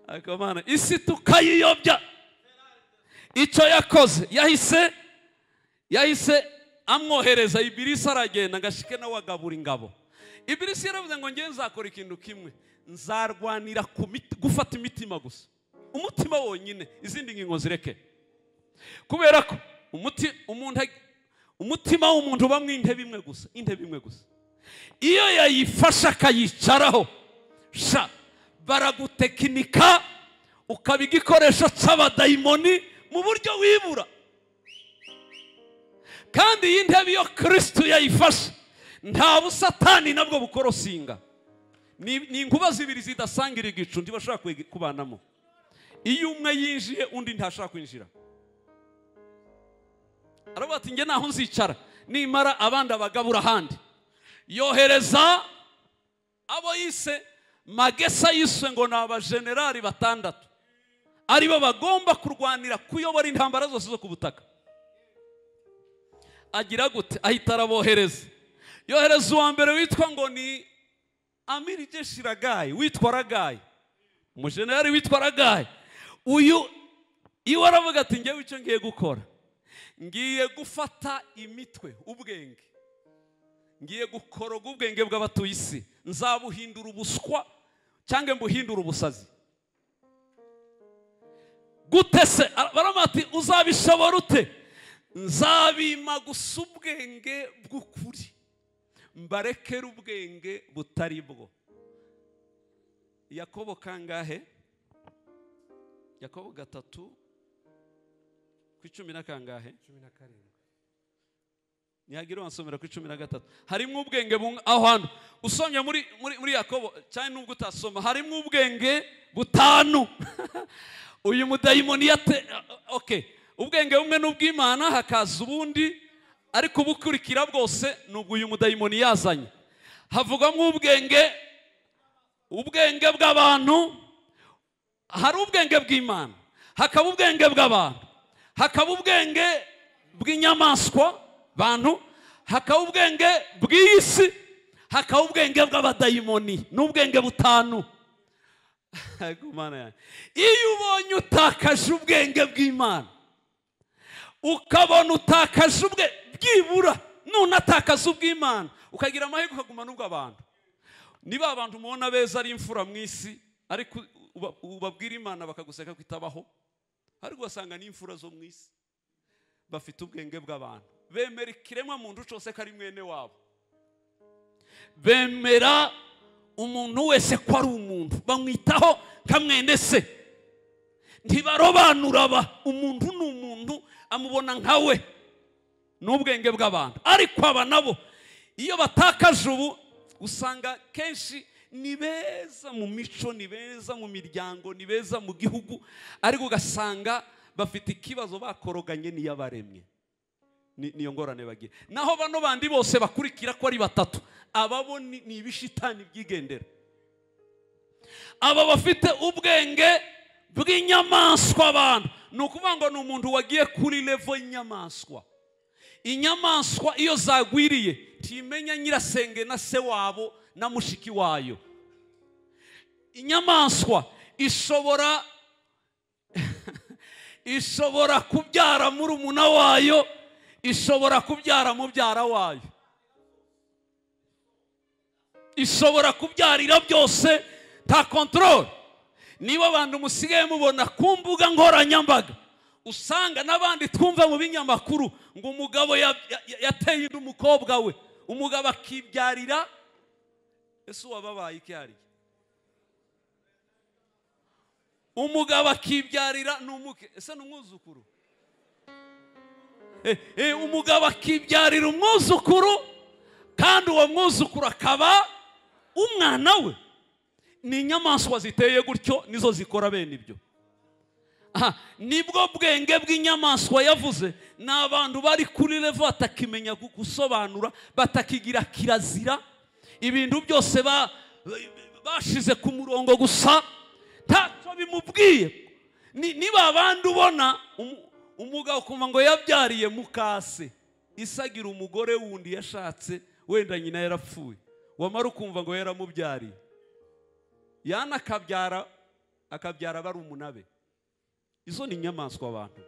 akamana isi tukayiyobya icyo yakoze yahise yahise amwohereza ibirisi aragenda ngo ashike nawe agabura ingabo ibirisi yaravuze ngo ngewe nzakora ikintu kimwe nzarwanira ku miti- gufata imitima gusa umutima wonyine izindi ngingo zireke kubera ko umuti- umuntu ag- umutima w'umuntu ubamo intebe imwe gusa intebe imwe gusa iyo yayifashe akayicaraho sha baragutekinika ukaba igikoresho cy'abadayimoni mu buryo wibura kandi iyi ntebe iyo kirisitu yayifashe nta busatani nabwo bukorosinga ni ni inkuba zibiri zidasangira igicu ntibashobora kwigi- kubanamo iyo umwe yinjiye undi ntashaka kwinjira aravuga ati njye naho nzicara nimara abandi abagabura ahandi yohereza abo yise magesa yiswe ngo ni abajenerali batandatu aribo bagomba kurwanira kuyobora intambara zose zo ku butaka agira gute ahita arabohereza yohereza uwa mbere witwa ngo ni amiri jeshi ragayi witwa ragayi umujenerali witwa ragayi uyu iwe aravuga ati ngewe icyo ngiye gukora ngiye gufata imitwe ubwenge ngiye gukoroga ubwenge bw'abatuye isi nzabuhindura ubuswa cyangwa mbuhindura ubusazi gute se baramati uzabishobora ute nzabima gusa ubwenge bw'ukuri mbarekere ubwenge butari bwo yakobo kangahe yakobo gatatu ku icumi na kangahe cumi na karindwi ntihagira wasomera ku icumi na gatatu harimo ubwenge bungana aho hantu usomye muri muri muri yakobo cyane nubwo utasoma harimo ubwenge butanu uyu mudayimoni yate oke ubwenge bumwe ni ubw'imana hakaza ubundi ariko ubukurikira bwose nubwo uyu mudayimoni yazanye havugamo ubwenge ubwenge bw'abantu hari ubwenge bw'imana hakaba ubwenge bw'abantu hakaba ubwenge bw'inyamaswa bantu hakaba ubwenge bw'iyi si hakaba ubwenge bw'abadayimoni ni ubwenge butanu Ariko Mana yanjye, iyo ubonye utakaje ubwenge bw'imana ukabona utakaje ubwe byibura nunatakaza ubw'imana ukagira amahirwe ukagumana ubw'abantu niba abantu mubona beza ari imfura mu isi ariko uba- ubabwira imana bakaguseka ko itabaho ariko ugasanga ni imfura zo mu isi bafite ubwenge bw'abantu bemera ikiremwa muntu cyose ko ari mwene wabo bemera umuntu wese ko ari umuntu bamwitaho nka mwene se ntibarobanura ba umuntu ni umuntu amubona nka we n'ubwenge bw'abantu ariko aba nabo iyo batakaje ubu usanga kenshi ni beza mu mico ni beza mu miryango ni beza mu gihugu ariko ugasanga bafite ikibazo bakoroganye n'iyabaremye Ni- niyo ngorane bagira naho bano bandi bose bakurikira ko ari batatu ababo ni ni ibishitani byigendera aba bafite ubwenge bw'inyamaswa abantu ni ukuvuga ngo ni umuntu wagiye kuri levo y'inyamaswa inyamaswa iyo zagwiriye ntimenya nyirasenge na se wabo na mushiki wayo inyamaswa ishobora ishobora kubyara murumuna wayo ishobora kubyara mubyara wayo ishobora kubyarira byose nta kontorore niba abantu musigaye mubona ku mbuga nkoranyambaga usanga n'abandi twumva mu binyamakuru ngo umugabo ya- ya- ya- yateye inda umukobwa we umugabo akibyarira ese uwababaye iki hariya umugabo akibyarira ni umuke ese ni umwuzukuru Eh, eh, umugabo akibyarira umwuzukuru kandi uwo mwuzukuru akaba umwana we ni inyamaswa ziteye gutyo nizo zikora bene ibyo aha nibwo bwenge bw'inyamaswa yavuze ni abantu bari kuri revo batakimenya gu- gusobanura batakigira kirazira ibintu byose ba- bashize ku murongo gusa ntacyo bimubwiye Ni- niba abandi ubona umu- umugabo ukumva ngo yabyariye mukase isagira umugore wundi yashatse wenda nyina yarapfuye wamara ukumva ngo yaramubyariye yana akabyara akabyara barumuna be izo ni inyamaswa abantu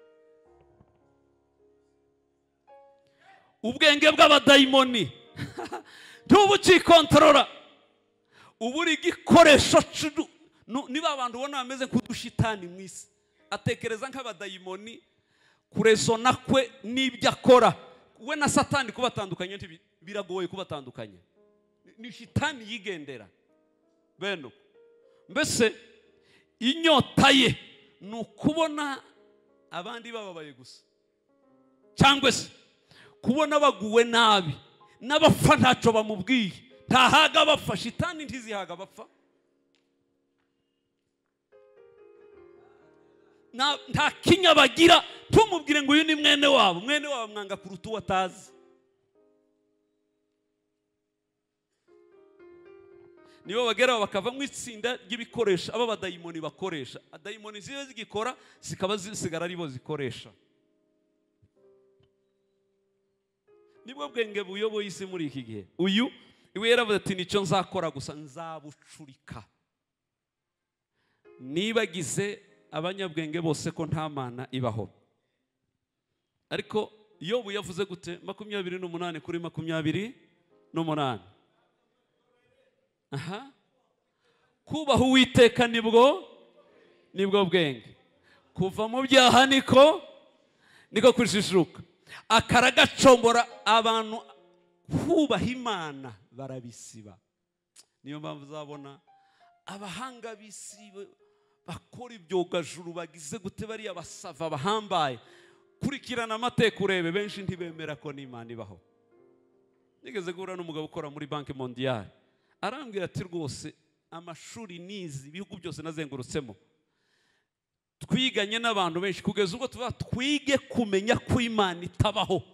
ubwenge bw'abadayimoni ntuba ukikontorora uba uri igikoresho cy'udu- nu- niba abantu ubona bameze nk'udushitani mu isi atekereza nk'abadayimoni kurezona kwe n'ibyo akora we na satani kubatandukanya ntibi- biragoye kubatandukanya Ni- ni shitani yigendera bene uko mbese inyota ye ni ukubona abandi bababaye gusa cyangwa se kubona baguwe nabi n'abapfa ntacyo bamubwiye ntahaga bapfa shitani ntizihaga bapfa nta nta kinya bagira tumubwire ngo uyu ni mwene wabo mwene wabo mwanga kuruta uwo atazi nibo bageraho bakava mu itsinda ry'ibikoresho abo badayimoni bakoresha adayimoni ziba zigikora zikaba zisigara aribo zikoresha nibwo bwenge buyoboye isi muri iki gihe uyu iwe yaravuze ati nicyo nzakora gusa nzabucurika nibagize abanyabwenge bose ko nta mana ibaho ariko yobu yavuze gute makumyabiri n'umunani kuri makumyabiri n'umunani aha kubaha uwiteka nibwo nibwo bwenge kuva mu byaha niko niko kujijuka akaragacombora abantu kubaha imana barabisiba niyo mpamvu uzabona abahanga bisibe bakora ibyogajuru bagize gute bariya basava bahambaye kurikirana amateka urebe benshi ntibemera ko n'imana ibaho nigeze guhura n'umugabo ukora muri banki mondiyari arambwira ati rwose amashuri nizi ibihugu byose nazengurutsemo twiganye n'abantu benshi kugeza ubwo tuvuga twige kumenya ko imana itabaho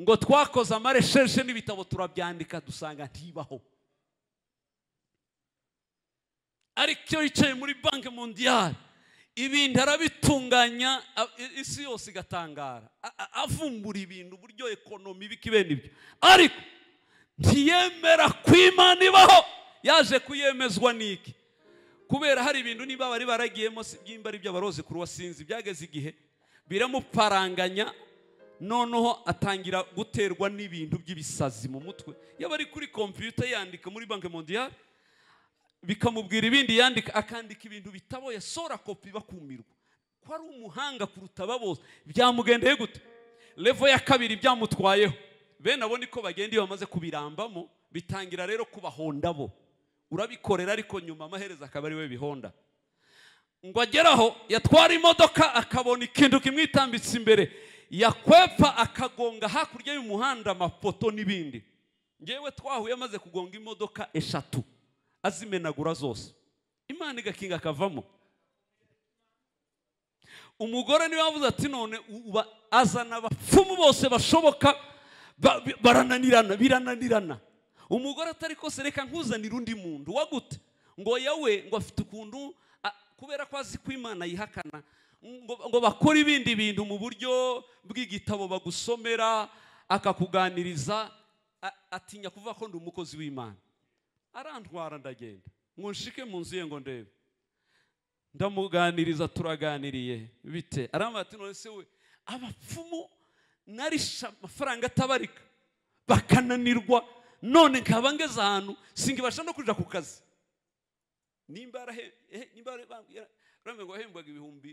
ngo twakoze amaresheshe n'ibitabo turabyandika dusanga ntibaho ariko yicaye muri banki mondiyari ibintu arabitunganya a- i- isi yose igatangara A- a- avumbura ibintu uburyo ekonomi ibiki bene ibyo ariko ntiyemera ko imana ibaho yaje kuyemezwa n'iki kubera hari ibintu niba bari baragiyemo si ibyimba ari by'abarozi kuruwa sinzi byageze igihe biramuparanganya noneho atangira guterwa n'ibintu by'ibisazi mu mutwe yaba ari kuri kompiyuta yandika muri banki mondiyari bikamubwira ibindi yandika akandika ibintu bitaboye sora kopi bakumirwa ko ari umuhanga kuruta bose byamugendeye gute levo ya kabiri byamutwayeho bene abo niko bagenda iyo bamaze kubirambamo bitangira rero kubahonda bo urabikorera ariko nyuma amaherezo akaba ari we bihonda ngo ageraho yatwara imodoka akabona ikintu kimwitambitse imbere yakwepa akagonga hakurya y'umuhanda amapoto n'ibindi ngewe twahuye amaze kugonga imodoka eshatu azimenagura zose imana igakinga akavamo umugore niwe wavuze ati none uba azana abapfumu bose bashoboka ba- bi- barananirana birananirana umugore atari kose reka nkuzanire undi muntu wa gute ngo yawe ngo afite ukuntu a- kubera ko azi ko imana yihakana ngo ngo bakore ibindi bintu mu buryo bw'igitabo bagusomera akakuganiriza a- atinya kuvuga ko ndi umukozi w'imana arantwara ndagenda nkunshike mu nzu ye ngo ndebe ndamuganiriza turaganiriye bite arambwira ati none se we abapfumu narisha amafaranga atabarika bakananirwa none nkaba ngeze ahantu singibasha no kuja ku kazi nimba arahe- eh, nimba ari- bambwira- barambwira ngo wahembwaga ibihumbi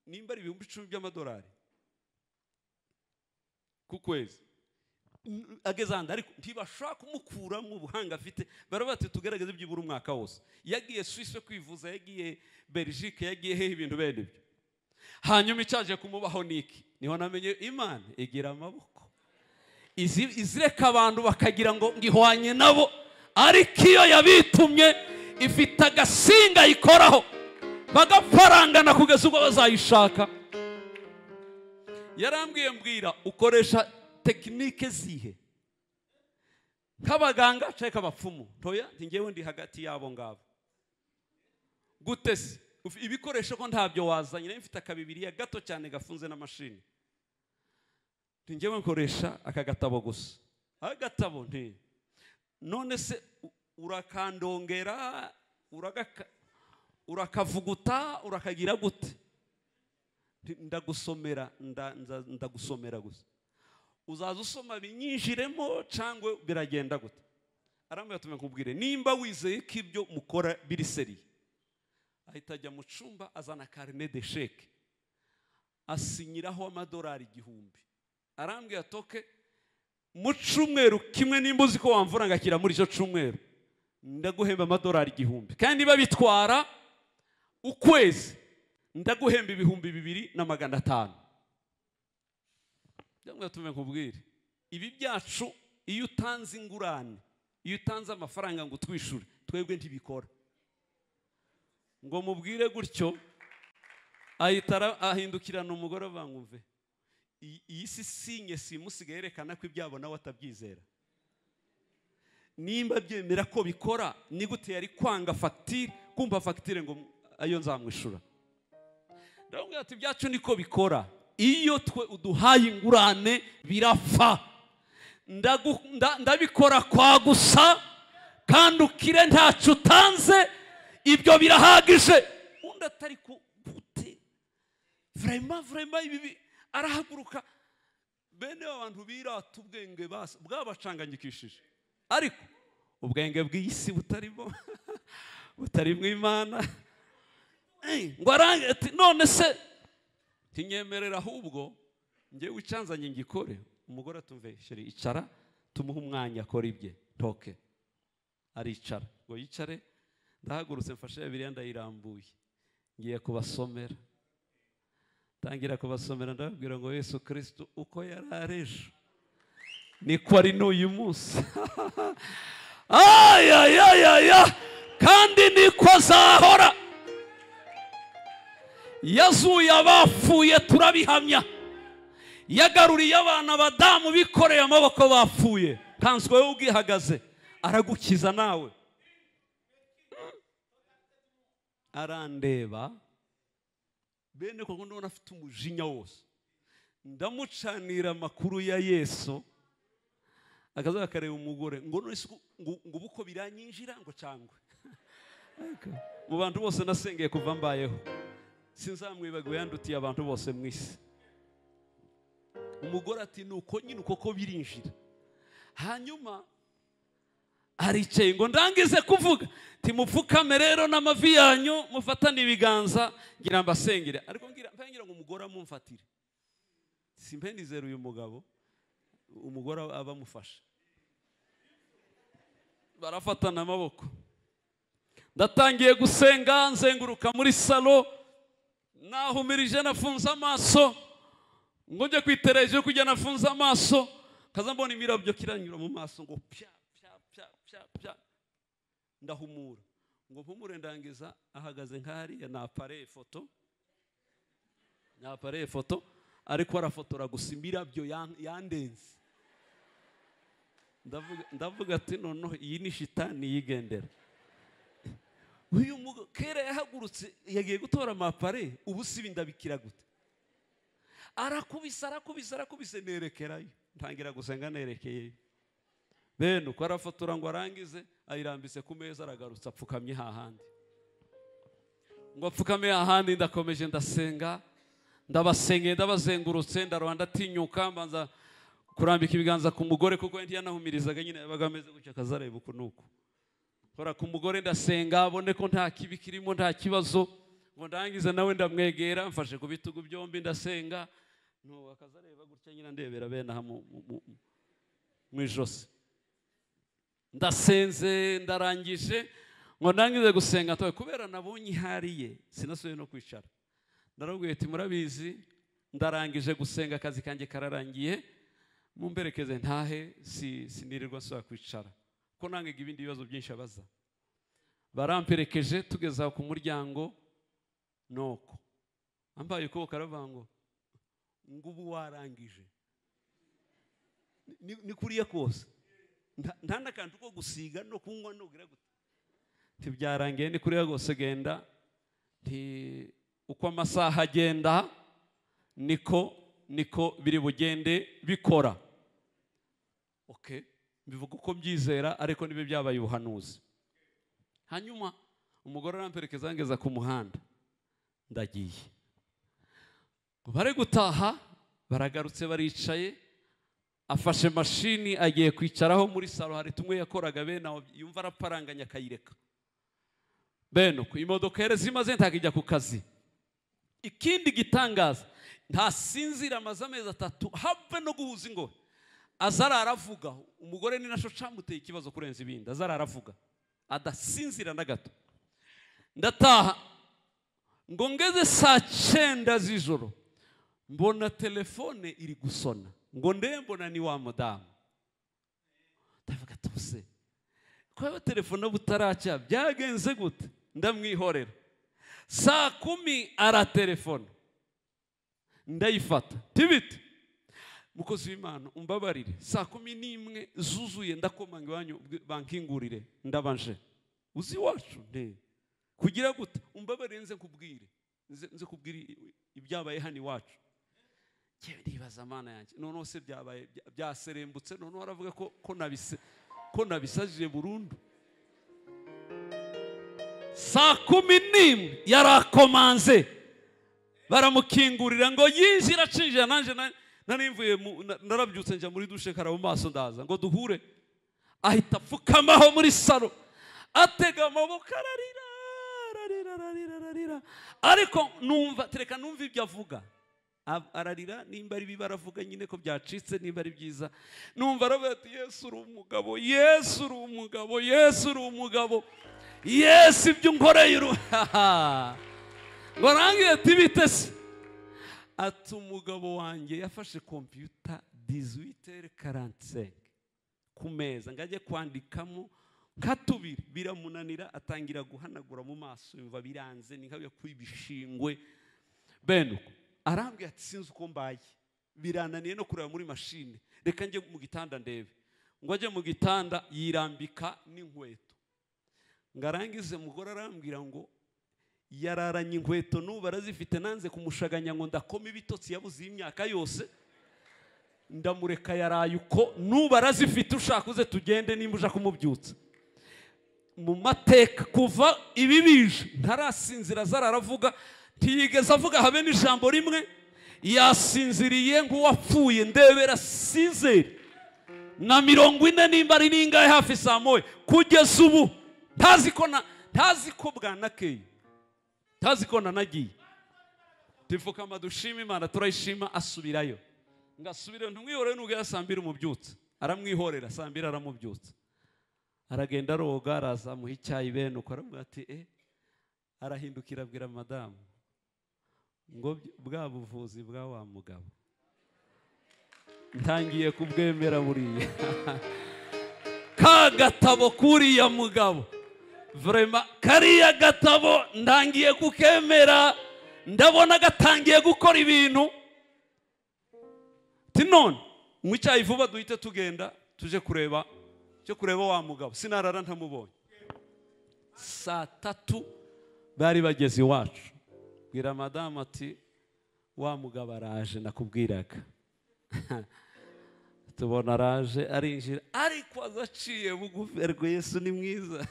nimba ari ibihumbi icumi by'amadolari ku kwezi N- ageze ahantu ariko ntibashobora kumukuramo ubuhanga afite baravuga bati tugaragaze byibura umwaka wose yagiye suisse kwivuza yagiye belgique yagiye hehe ibintu bene ibyo hanyuma icyaje kumubaho niki niho namenye imana igira amaboko izi- izireka abantu bakagira ngo ngihwanye nabo ariko iyo yabitumye ifite agasinga ayikoraho bagafarangana kugeza ubwo bazayishaka yarambwiye mbwira ukoresha tekinike zihe nk'abaganga cyangwa abapfumu ntoya njyewe ndi hagati y'abo ngabo gute se Uf- ibikoresho ko ntabyo wazanye nayo mfite akabibiriya gato cyane gafunze n'amashini njyewe nkoresha aka gatabo gusa agatabo nti none se u- urakandongera uragaka- urakavuguta urakagira gute Nti, ndagusomera nda- nza- ndagusomera gusa uzaza usoma binyinjiremo cyangwa biragenda gute arambwira ati nkubwire nimba wizeye ko ibyo mukora biri seriye ahita ajya mu cyumba azana karine de sheke asinyiraho amadolari igihumbi arambwira toke mu cyumweru kimwe nimba uzi ko wamvura ngakira muri icyo cyumweru ndaguhemba amadolari igihumbi kandi babitwara ukwezi ndaguhemba ibihumbi bibiri na magana atanu ndamwe tume nkubwire ibi byacu iyo utanze ingurane iyo utanze amafaranga ngo utwishure twebwe ntibikora ngo mubwire gutyo ahita ara- ahindukirana umugore bangumve iyi si sinye simusigaye yerekana ko ibyabo nawe atabyizera nimba byemera ko bikora ni gute yari kwanga fagitire kumva fagitire ngo ayo nzamwishura ndababwira ati ibyacu niko bikora iyo twe uduhaye ingurane birapfa Ndagu- nda- ndabikora kwa gusa kandi ukire ntacyo utanze ibyo birahagije undi atari ku gute vurema vurema ibi bi- arahaguruka bene abantu birata ubwenge basa bwabacanganyikishije ariko ubwenge bw'isi butarimo butarimo imana ngo arange ati none se tinyemerera ahubwo njyewe icyanzanye ngikore umugore atumve sheri icara tumuhe umwanya akora ibye ntoke aricara ngo yicare ndahagurutse mfashe bibiliya ndayirambuye ngiye kubasomera tangira kubasomera ndababwira ngo yesu kirisitu uko yari ari ejo niko ari n'uyu munsi ayayayaya kandi niko azahora yazuye abapfuye turabihamya yagaruriye abana abadamu bikoreye amaboko bapfuye kanzu wowe ubwihagaze aragukiza nawe arandeba bene koko ndabona afite umujinya wose ndamucanira amakuru ya yesu akazuba kareba umugore ngo none se ngo ngo ubu uko biranyinjira ngo cyangwe mu bantu bose nasengeye kuva mbayeho sinzamwibagiwe yandutiye abantu bose mu isi umugore ati ni uko nyine uko ko birinjira hanyuma aricaye ngo ndangize kuvuga timupfukame rero n'amavi yanyu mufatane ibiganza ngira mbasengere ariko ngira ngira ngo umugore amumfatire simpe nizera uyu mugabo umugore aba amufashe barafatana amaboko ndatangiye gusenga nzenguruka muri salo nahumirije nafunze amaso ngo njye kwitereje kujya nafunze amaso kaza mbona imirabyo kiranyura mu maso ngo pya pya pya pya pya ndahumura ngo mpumure ndangiza ahagaze nk'ahariya napareye ifoto napareye ifoto ariko arafotora gusa imirabyo yan- yandenze ndavuga ndavuga ati noneho iyi ni shitani yigendera uyu mugabo kera yahagurutse yagiye gutora amapare ubu sibi ndabikira gute arakubise arakubise arakubise nerekerayo ntangira gusenga nerekeyeyo bene uko arafotora ngo arangize ayirambise ku meza aragarutse apfukamye hahandi ngo apfukame hahandi ndakomeje ndasenga ndabasengeye ndabazengurutse ndaruha ndatinyuka mbanza kurambika ibiganza ku mugore kuko we ntiyanahumirizaga nyine yabaga ameze gutya akazareba uku n'uku kora ku mugore ndasenga abone ko nta kibi kirimo nta kibazo ngo ndangize nawe ndamwegera mfashe ku bitugu byombi ndasenga ntubu akazareba gutya nyine ndebera bene aha mu- mu- mu- mu ijosi ndasenze ndarangije ngo ndangize gusenga ntoye kubera nabonye ihari ye sinasubiye no kwicara ndarabwira ati murabizi ndarangije gusenga akazi kanjye kararangiye mumberekeze ntahe si- sinirirwa nsubira kwicara kuko nangaga ibindi bibazo byinshi abaza baramperekeje tugeze aho ku muryango nuko ambaye ukuboko aravuga ngo ngo ubu warangije Ni- ni kuriya kose Nta- nta n'akantu ko gusiga no kunywa nugira gute ntibyarangiye ni kuriya rwose genda nti uko amasaha agenda niko niko biri bugende bikora okay bivuga uko mbyizera ariko nibe byabaye ubuhanuzi hanyuma umugore aramperekeza angeza ku muhanda ndagiye bari gutaha baragarutse baricaye afashe mashini agiye kwicaraho muri salo hari tumwe yakoraga bene aho yumva araparanganya akayireka bene uko imodoka yari zimaze ntabwo ijya ku kazi ikindi gitangaza ntasinzira amaze amezi atatu habe no guhuza ingohe azara aravuga umugore ni nasho camuteye ikibazo kurenza ibindi azara aravuga adasinzira na gato ndataha ngo ngeze saa cyenda z'ijoro mbona telefone iri gusona ngo ndebe mbona ni wa mudamu ndavuga tuse kuba telefone butaracya byagenze gute ndamwihorera saa kumi aratelefona ndayifata tibite mukozi w'imana umbabarire saa kumi n'imwe zuzuye ndakomanga iwanyu ubwe bankingurire ndabanje uzi iwacu nde kugira gute umbabarire nze nkubwire nze nze kubwire ibyabaye hano iwacu njyewe ndibaza amana yanjye noneho se byabaye bya- byaserembutse noneho aravuga ko ko nabise ko nabisajije burundu saa kumi n'imwe yarakomanze baramukingurira ngo yinjire acinjira nanjye na- narimvuye mu- na- narabyutse njya muri dushe karaba amaso ndaza ngo duhure ahita apfukamaho muri salo atega amaboko ararira ararira ararira ararira ariko numva tereka numva ibyo avuga ab- ararira nimba ari bibi aravuga nyine ko byacitse nimba ari byiza numva aravuga ati yesu uri umugabo yesu uri umugabo yesu uri umugabo yesu ibyo unkoreye uru ngo rangiye tibite se ati umugabo wanjye yafashe kompiyuta diziwitere karantisenke ku meza ngo ajye kwandikamo nka tubiri biramunanira atangira guhanagura mu maso yumva biranze ni nk'abiya kuba ibishingwe bene uko arambwira ati sinzi uko mbaye birananiye no kureba muri mashine reka njye mu gitanda ndebe ngo ajye mu gitanda yirambika n'inkweto ngo arangize mugore arambwira ngo yararanye inkweto n'ubu arazifite nanze kumushaganya ngo ndakome ibitotsi yabuze iyi myaka yose ndamureka yaraye uko n'ubu arazifite ushaka uze tugende nimba uja kumubyutsa mu mateka kuva ibi bije ntarasinzira azara aravuga ntiyigeze avuga habe n'ijambo rimwe yasinziriye nk'uwapfuye ndebera sizeri na mirongo ine nimba ari n'ingahe hafi saa moya kugeza ubu ntazi ko na ntazi ko bwanakeye ntazi ko nanagiye tupfukama dushima imana turayishima asubirayo ngo asubire ntumwihorere nubwo yasambira umubyutsa aramwihorera sambira aramubyutsa aragenda aroga araza amuha icyayi bene uko aramubwira ati e arahindukira abwira madamu ngo bya- bwa buvuzi bwa wa mugabo ntangiye kubwemera buriya ka gatabo k'uriya mugabo vrema kariya gatabo ndangiye kukemera ndabona gatangiye gukora ibintu ati none nywa icyayi vuba duhite tugenda tuje kureba tuje kureba wa mugabo sinarara ntamubonye saa tatu bari bageze iwacu bwira madamu ati wa mugabo araje nakubwiraga tubona araje arinjira ariko azaciye bugufi ariko yesu ni mwiza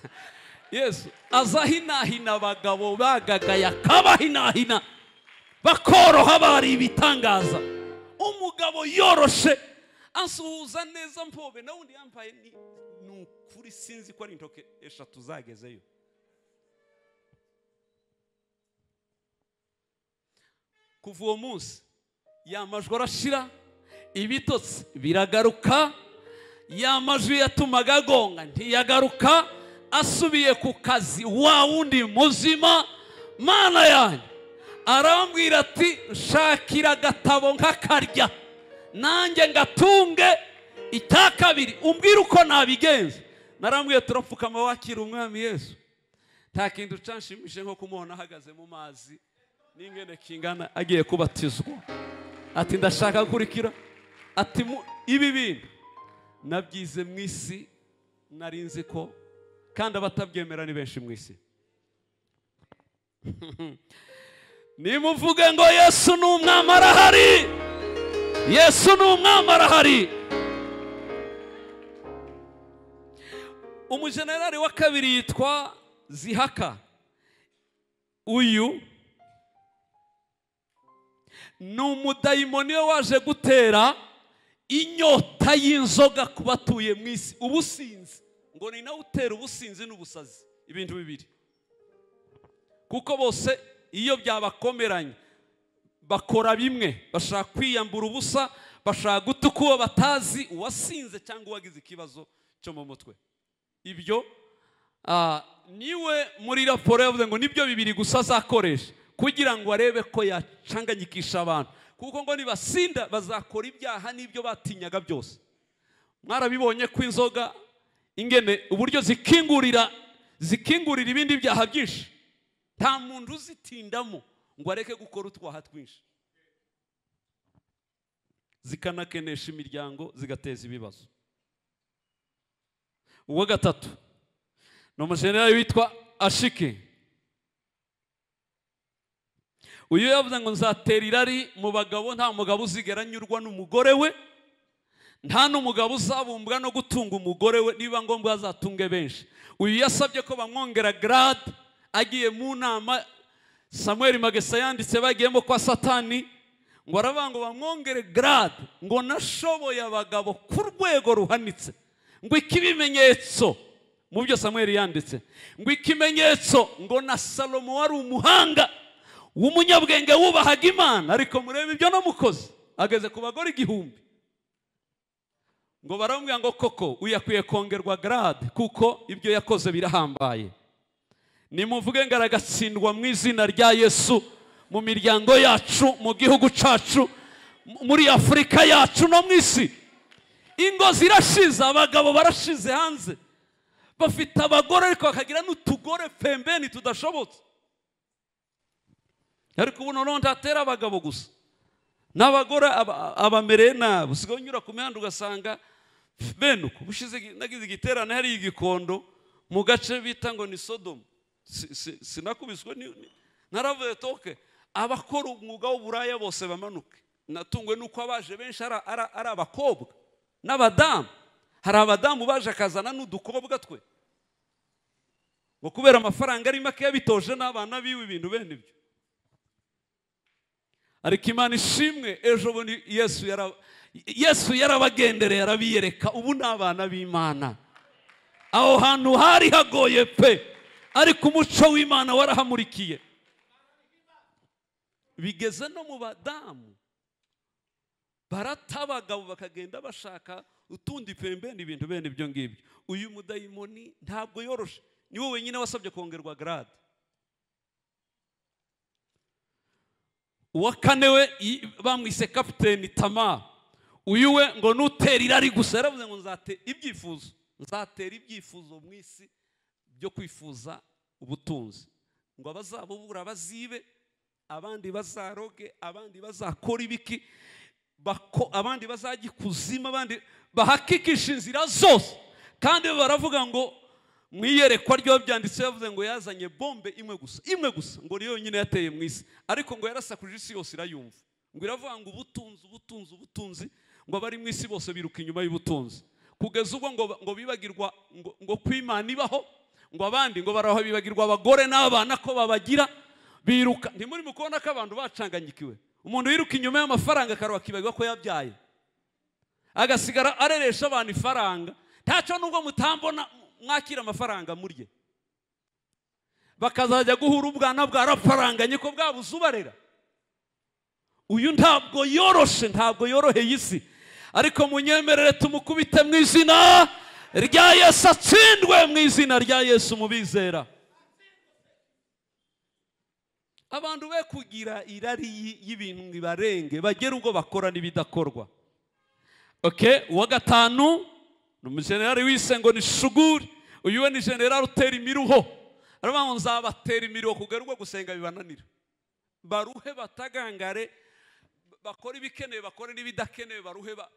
yesu azahinahina abagabo bagagaye akabahinahina bakoroha bari ibitangaza umugabo yoroshe asuhuza neza mpobe nawe undi yambaye ni ni ukuri sinzi ko ari intoke eshatu zagezeyo kuva uwo munsi yamajwi arashira ibitotsi biragaruka ya majwi yatumaga agonga ntiyagaruka asubiye ku kazi wa wundi muzima mana yanjye arambwira ati shakira agatabo nkakarya nanjye ngatunge icya kabiri umbwire uko nabigenza narambwiye turapfukama wakira umwami yesu nta kintu canshimishije nko kumubona ahagaze mu mazi n'ingene kingana agiye kubatizwa ati ndashaka gukurikira ati mu- ibi bintu nabyize mu isi nari nzi ko kandi abatabyemera ni benshi mu isi nimuvuge ngo yesu ni umwami arahari yesu ni umwami arahari umujenerali wa kabiri yitwa zihaka uyu ni umudayimoni we waje gutera inyota y'inzoga ku batuye mu isi ubusinzi ngo ni nawe utera ubusinzi n'ubusazi ibintu bibiri kuko bose iyo byabakomeranye bakora bimwe bashaka kwiyambura ubusa bashaka gutuka uwo batazi uwasinze cyangwa uwagize ikibazo cyo mu mutwe ibyo ah, niwe muri raporo yavuze ngo nibyo bibiri gusa azakoresha kugira ngo arebe ko yacanganyikisha abantu kuko ngo nibasinda bazakora ibyaha n'ibyo batinyaga byose mwarabibonye ko inzoga ingene uburyo zikingurira zikingurira ibindi byaha byinshi nta muntu uzitindamo ngo areke gukora utwaha twinshi zikanakenesha imiryango zigateza ibibazo uwa gatatu ni umujenerali witwa ashiki uyu yavuze ngo nzatera irari mu bagabo nta mugabo uzigera anyurwa n'umugore we nta n'umugabo uzabumbwa no gutunga umugore we niba ngombwa azatunge benshi uyu yasabye ko bamwongera garade agiye mu nama samuel magesa yanditse bagiyemo kwa satani ngo aravuga ngo bamwongere garade ngo nashoboye abagabo ku rwego ruhanitse ngo ikibimenyetso mu byo samuel yanditse ngo ikimenyetso ngo na salomo wari umuhanga w'umunyabwenge wubahaga imana ariko murebe ibyo namukoze ageze ku bagore igihumbi ngo baramubwira ngo koko uyu akwiye kongerwa garade kuko ibyo yakoze birahambaye nimuvuge ngo aragatsindwa mu izina rya yesu mu miryango yacu mu gihugu cyacu m- muri afurika yacu no mu isi ingo zirashize abagabo barashize hanze bafite abagore ariko bakagira n'utugore pembeni tudashobotse ariko ubu noneho ntatera abagabo gusa n'abagore aba- abamereye nabi usigaye unyura ku mihanda ugasanga bene uko bushize igi- nagize igiterane hari igikondo mu gace bita ngo ni sodomu Si- si- sinakubiswe ni- ni- naravuze toke abakora umwuga w'uburaya bose bamanuke natungwe n'uko abaje benshi ari- ari ari abakobwa n'abadamu hari abadamu baje akazana n'udukobwa twe ngo kubera amafaranga ari make yabitoje n'abana biwe ibintu bene ibyo ariko imana ishimwe ejo bundi yesu yara yesu yarabagendereye arabiyereka ubu ni abana b'imana aho hantu hari hagoye pe ariko umuco w'imana warahamurikiye bigeze no mu badamu barata abagabo bakagenda bashaka utundi pembeni ibintu bene ibyo ngibyo uyu mudayimoni ntabwo yoroshe ni wowe wenyine wasabye kongerwa garade uwa kane we i- bamwise kapiteni tama uyu we ngo nutera irari gusa yaravuze ngo nzate ibyifuzo nzatera ibyifuzo mu isi byo kwifuza ubutunzi ngo abazabubura bazibe abandi bazaroge abandi bazakora ibiki bako- abandi bazajya ikuzima abandi bahakikisha inzira zose kandi baravuga ngo mu iyerekwa ryo byanditse yavuze ngo yazanye bombe imwe gusa imwe gusa ngo ni yonyine yateye mu isi ariko ngo yarasakuje isi yose irayumva ngo iravuga ngo ubutunzi ubutunzi ubutunzi ngo abari mu isi bose biruka inyuma y'ubutunzi kugeza ubwo ngo, ngo bibagirwa ngo, ngo kwimana ibaho ngo abandi ngo baraho bibagirwa abagore n'abana ko babagira biruka ntimuri mu kubona ko abantu bacanganyikiwe umuntu wiruka inyuma y'amafaranga akaruha akibagirwa ko yabyaye agasigara areresha abantu ifaranga ntacyo nubwo mutambona mwakira amafaranga murye bakazajya guhura ubwana bwarafaranganye ko bwabuze ubarera uyu ntabwo yoroshe ntabwo yoroheye isi ariko munyemerere tumukubite mu izina rya yesu atsindwe mu izina rya yesu mubizera abantu be kugira irari y- y'ibintu bibarenge bagera ubwo bakora n'ibidakorwa okay uwa gatanu ni umujenerali wise ngo ni shuguri uyu we ni jenerali utera imiruho aravuga ngo nzabatera imiruho kugera ubwo gusenga bibananira baruhe batagangare bakore ibikenewe bakore n'ibidakenewe baruhe ba-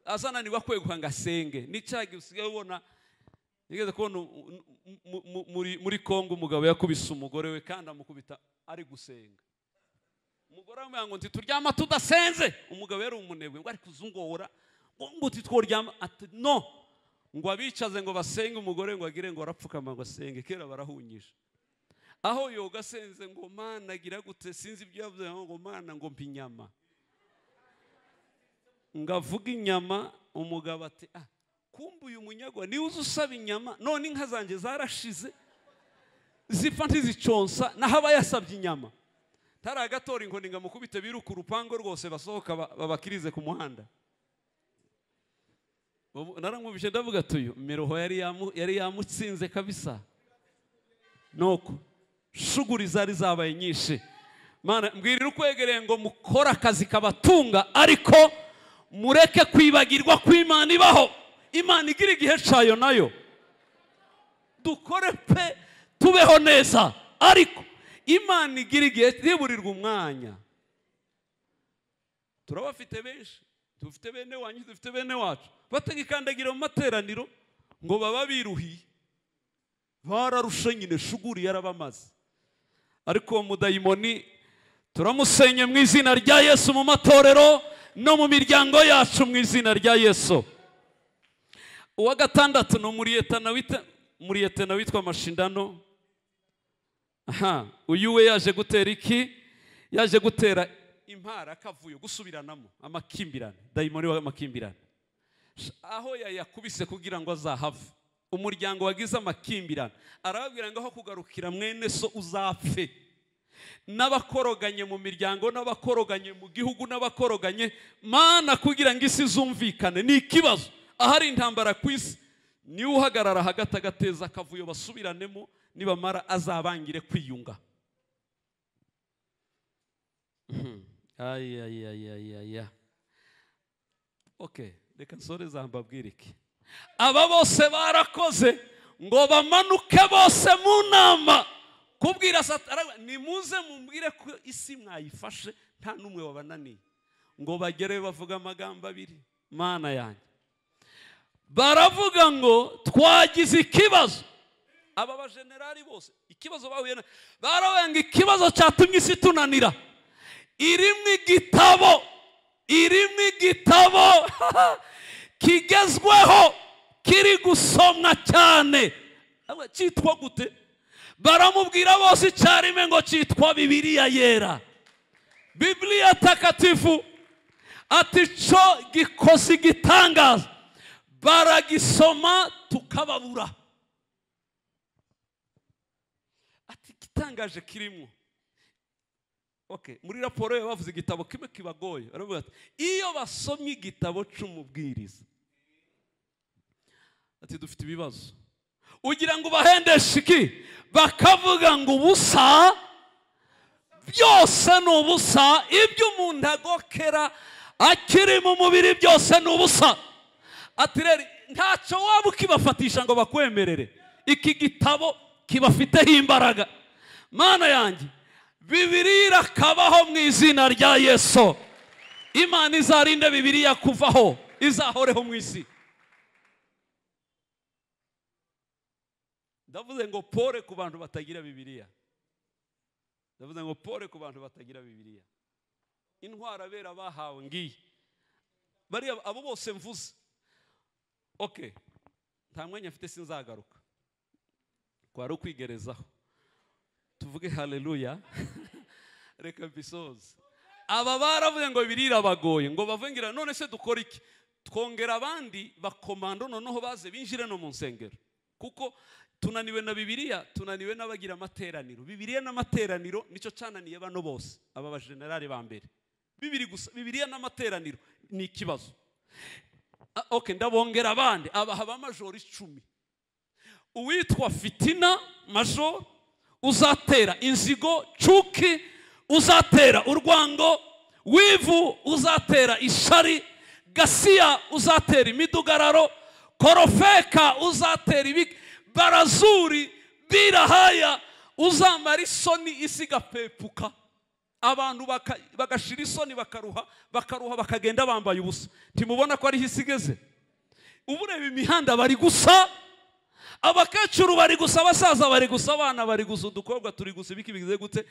azananirwa kweguha ngo asenge n'icyaha gihe usigaye ubona nigeze kubona u- u- mu- mu- muri- muri kongo umugabo yakubise umugore we kandi amukubita ari gusenga umugore aramubwira ngo nti turyama tudasenze umugabo yari umunebwe ngo ariko uzungora ngo ngo nti tworyama ati no ngo abicaze ngo basenge umugore ngo agire ngo arapfukama ngo asenge kera barahunyije aho yoga asenze ngo mana agira gute sinzi ibyo yavuze ngo mana ngo mpa inyama ngo avuge inyama umugabo ati ah kumbe uyu munyagwa niwe uza usaba inyama none inka zanjye zarashize zipfa ntiziconsa naho aba yasabye inyama tariya gatora inkoni ngo amukubite biruka urupango rwose basohoka ba- babakirize ku muhanda Ubu naramwumvise ndavuga tuyu miruho yari yamu- yari yamutsinze kabisa nuko shuguri zari zabaye nyinshi mana mbwirira ukwegereye ngo mukore akazi kabatunga ariko mureke kwibagirwa ko imana ibaho imana igira igihe cayo nayo dukore pe tubeho neza ariko imana igira igihe ntiburirwe umwanya turabafite benshi dufite bene wanyu dufite bene wacu batagikandagira mu materaniro ngo baba biruhiye bararushe nyine shuguri yarabamaze ariko uwo mudayimoni turamusenye mu izina rya yesu mu matorero no mu miryango yacu mu izina rya yesu uwa gatandatu ni umuriyetana wita umuriyetana witwa mashindano aha uyu we yaje gutera iki yaje gutera impara akavuyo gusubiranamo amakimbirane dayimoni w'amakimbirane Sh- aho yayakubise kugira ngo azahave umuryango wagize amakimbirane arababwira ngo aho kugarukira mwene so uzapfe n'abakoroganye mu miryango n'abakoroganye mu gihugu n'abakoroganye mana kugira ngo isi zumvikane ni ikibazo ahari intambara ku isi niwe uhagarara hagati agateza akavuyo basubiranemo nibamara azabangire kwiyunga Mhm. Ay, ay, ay, ay, ay, ay. okay reka nsoreza mbabwire iki aba bose barakoze ngo bamanuke bose mu nama kubwira satara nimuze mumbwire ko isi mwayifashe nta n'umwe wabananiye ngo bagere bavuga amagambo abiri mana yanjye baravuga ngo twagize ikibazo aba bajenerali bose ikibazo bahuye na baravuga ngo ikibazo cyatumye isi tunanira irimo igitabo irimo igitabo kigezweho kiri gusomwa cyane Aba, cyitwa gute baramubwira bose icyarimwe ngo cyitwa bibiliya yera bibiliya takatifu ati cyo gikoze igitangaza baragisoma tukababura ati igitangaje kirimo Okay, muri raporo ye bavuze igitabo kimwe kibagoye baravuga bati iyo basomye igitabo c'umubwiriza ati dufite ibibazo ugira ngo ubahendeshe iki bakavuga ngo ubusa byose ni ubusa ibyo umuntu agokera akiri mu mubiri byose ni ubusa ati rero ntacyo waba ukibafatisha ngo bakwemerere iki gitabo kibafiteho imbaraga mana yanjye bibiri irakabaho mu izina rya yesu imana izarinde bibiriya kuvaho izahoreho mu isi ndavuze ngo pore ku bantu batagira bibiriya ndavuze ngo pore ku bantu batagira bibiriya intwara bera bahawe ngiyi bariya abo bose mvuze okay nta mwanya mfite sinzagaruka kwari ukwigerezaho tuvuge haleluya reka mbisoze aba baravuze ngo birira bagoye ngo bavugira none se dukora iki twongera abandi bakomando noneho baze binjire no mu nsengero kuko tunaniwe na bibiliya tunaniwe n'abagira amateraniro bibiliya n'amateraniro nicyo cyananiye bano bose aba bajenerali ba mbere bibiri gusa bibiliya n'amateraniro ni ikibazo Ah, okay ndabongera abandi abaha ba majoro icumi uwitwa fitina majoro uzatera inzigo cuki uzatera urwango wivu uzatera ishari gasiya uzatera imidugararo korofeka uzatera ibiki barazuri birahaya uzamara isoni isi igapepuka abantu baka- bagashira isoni bakaruha bakaruha bakagenda bambaye ubusa ntimubona ko ariho isi igeze ubu ureba imihanda bari gusa abakecuru bari gusa abasaza bari gusa abana bari gusa udukobwa turi gusa ibiki bigize gute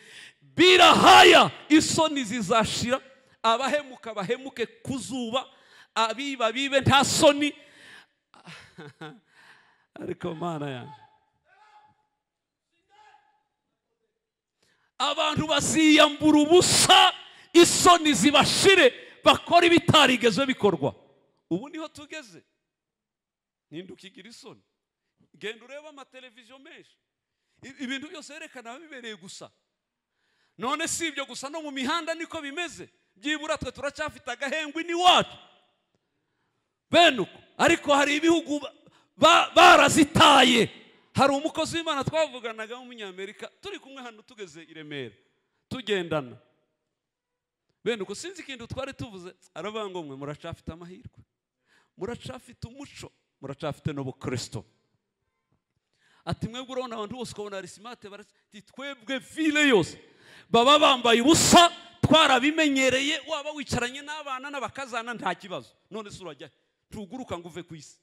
birahaya isoni zizashira abahemuka bahemuke ku zuba abiba bibe nta soni ariko mana yanjye abantu baziyambura ubusa isoni zibashire bakora ibitarigeze bikorwa ubu niho tugeze ntinduka igira isoni genda urebe amateleviziyo menshi I- ibintu byose berekana bibereye gusa none si ibyo gusa no mu mihanda niko bimeze byibura twe turacyafite agahengwe n'iwacu bene uko ariko hari ibihugu ba- ba- barazitaye hari umukozi w'imana twavuganaga w'umunyamerika turi kumwe hano tugeze i remera tugendana bene uko sinzi ikintu twari tuvuze aravuga ngo mwe muracafite amahirwe muracafite umuco muracafite n'ubukristo ati mwebwe urabona abantu bose ukabona hari simate barati twebwe vile yose baba bambaye ubusa twarabimenyereye waba wicaranye n'abana n'abakazana nta kibazo none se urajya he? ntuguruka ngo uve ku isi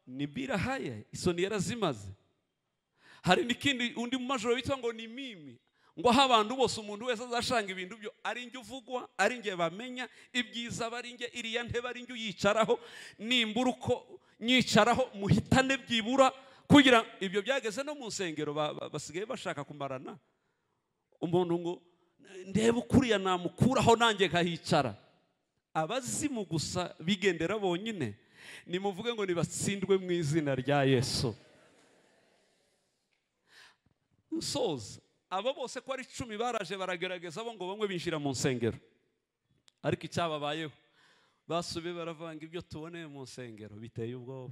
ni birahaya isoni yarazimaze hari n'ikindi undi mu majoro bitwa ngo ni mimi ngo aho abantu bose umuntu wese azashanga ibintu byo ari njye uvugwa ari njye bamenya ibyiza bari njye iriya ntebe ari njye uyicaraho nimbura uko nyicaraho muhitane byibura kugira ibyo byageze no mu nsengero ba- ba- basigaye bashaka kumarana umuntu ngo ndebe ukuriya namukuraho nanjye nkahicara abazimu gusa bigendera bonyine nimuvuge ngo nibatsindwe mu izina rya yesu nsoza abo bose ko ari icumi baraje baragerageza bo ngo bamwe binjira mu nsengero ariko icyababayeho basubiye baravanga ibyo tuboneye mu nsengero biteye ubwoba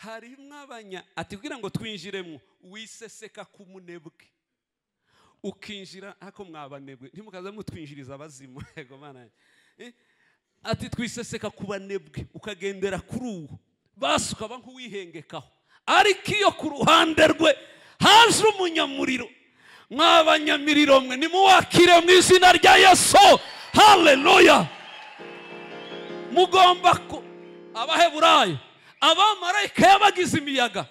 harimo abanya ati kugira ngo twinjiremo wiseseka ku munebwe ukinjira ariko mwabanebwe ntimukaze mutwinjiriza abazimu yego mana yanjye. Eh, ati twiseseka ku banebwe ukagendera kuri uwo basi ukaba nk'uwihengekaho ariko iyo ku ruhande rwe haje umunyamuriro mwabanyamiriro mwe nimuwakire mu izina rya yesu haleluya mugomba ku abaheburayo abamarayika yabagize imiyaga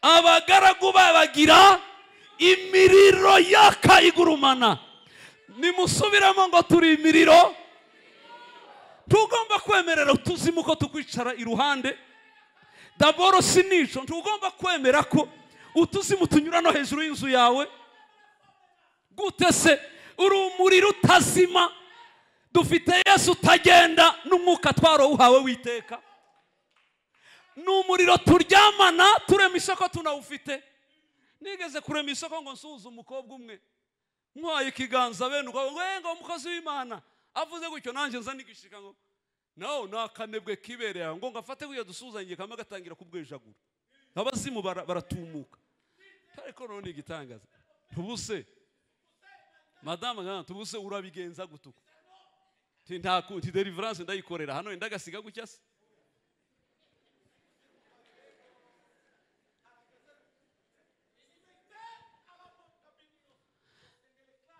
abagaragu babagira imiriro yaka igurumana nimusubiremo ngo turi imiriro tugomba kwemerera utuzimu ko tukwicara iruhande daboro si nico ntugomba kwemera ko utuzimu tunyura no hejuru y'inzu yawe gute se uri umuriro utazima dufite yesu utagenda n'umwuka twarawuhawe witeka ni umuriro turyamana turema isoko tunawufite nigeze kurema isoko ngo nsuhuze umukobwa umwe nkwaye ikiganza bene ubwo ngo "Eh, ngo umukozi w'imana avuze gutyo nanjye nza nigishika ngo nawe ni akanebwe kibereye aho ngo ngafate wiyo dusuhuzanye kamwe gatangira kubwejagura abazimu bara- baratumuka ariko noneho ni igitangaza tubuse madamu nkana tubuse urabigenza gutuku nta kuti deliverance ndayikorera hano wenda agasiga gutya se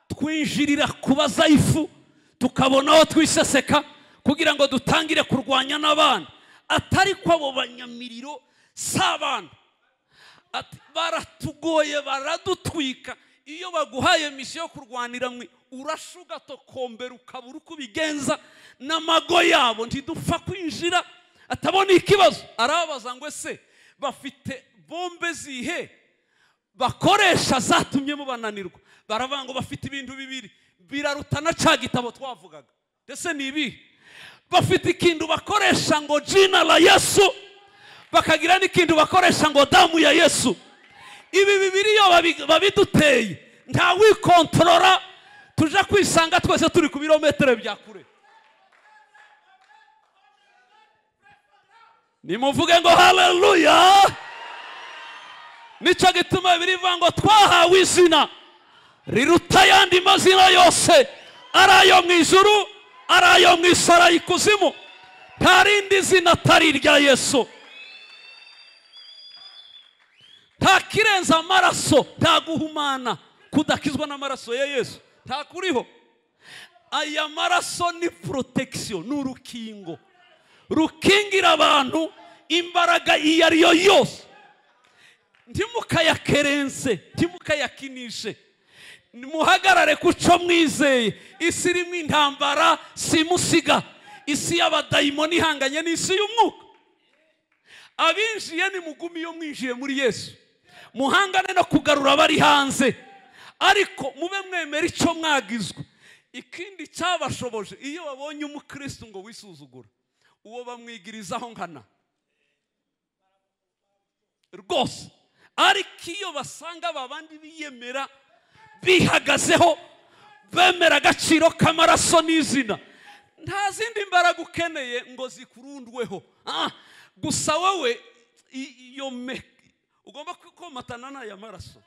twinjirira kubaza ifu tukabona aho twiseseka kugira ngo dutangire kurwanya n'abana atari ko abo banyamiriro si abantu Ati, baratugoye baradutwika iyo baguhaye misiyo yo kurwanira mwe urasha ugatokombera ukabura uko ubigenza n'amago yabo ntidupfa kwinjira atabona ikibazo arababaza ngo ese bafite bombe zihe bakoresha zatumye mubananirwa baravuga ngo bafite ibintu bibiri biraruta na ca gitabo twavugaga ndetse ni ibihe bafite ikintu bakoresha ngo jina la yesu bakagira n'ikintu bakoresha ngo damu ya yesu ibi bibiri iyo babi- babiduteye ntawikontorora tuje kwisanga twese turi ku birometero bya kure nimuvuge ngo haleluya nicyo gituma birivuga ngo twahawe izina riruta ayandi mazina yose ari ayo mu ijuru ari ayo mu isi ari ikuzimu nta rindi zina atari irya yesu nta kirenza amaraso nta guhumana kudakizwa n'amaraso ya yesu nta kuriho aya maraso ni protection ni urukingo rukingira abantu imbaraga iyo ari yo yose ntimukayakerense ntimukayakinishe muhagarare kuco mwizeye isi irimo intambara simusiga isi y'abadayimoni ihanganye n'isi y'umwuka abinjiye nimugumi iyo mwinjiye muri yesu muhangane no kugarura abari hanze ariko mube mwemera icyo mwagizwe ikindi cyabashoboje iyo babonye umukristo ngo wisuzugura uwo bamwigirizaho nkana rwose ariko iyo basanga babandi biyemera bihagazeho bemera agaciro k'amaraso n'izina nta zindi mbaraga ukeneye ngo zikurundweho Ah, gusa wowe i- iyo me ugomba kwikomatana n'aya maraso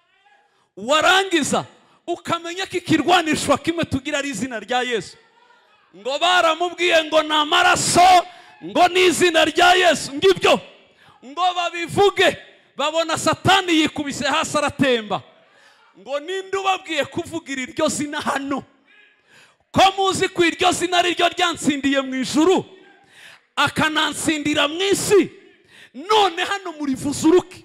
warangiza ukamenya ko ikirwanishwa kimwe tugira ari izina rya yesu ngo baramubwiye ngo ni amaraso ngo ni izina rya yesu ngibyo ngo babivuge babona satani yikubise hasi aratemba ngo ninde ubabwiye kuvugira iryo zina hano ko muzi ko iryo zina ari ryo ryantsindiye mu ijuru akanansindira mu isi none hano murivuzuruke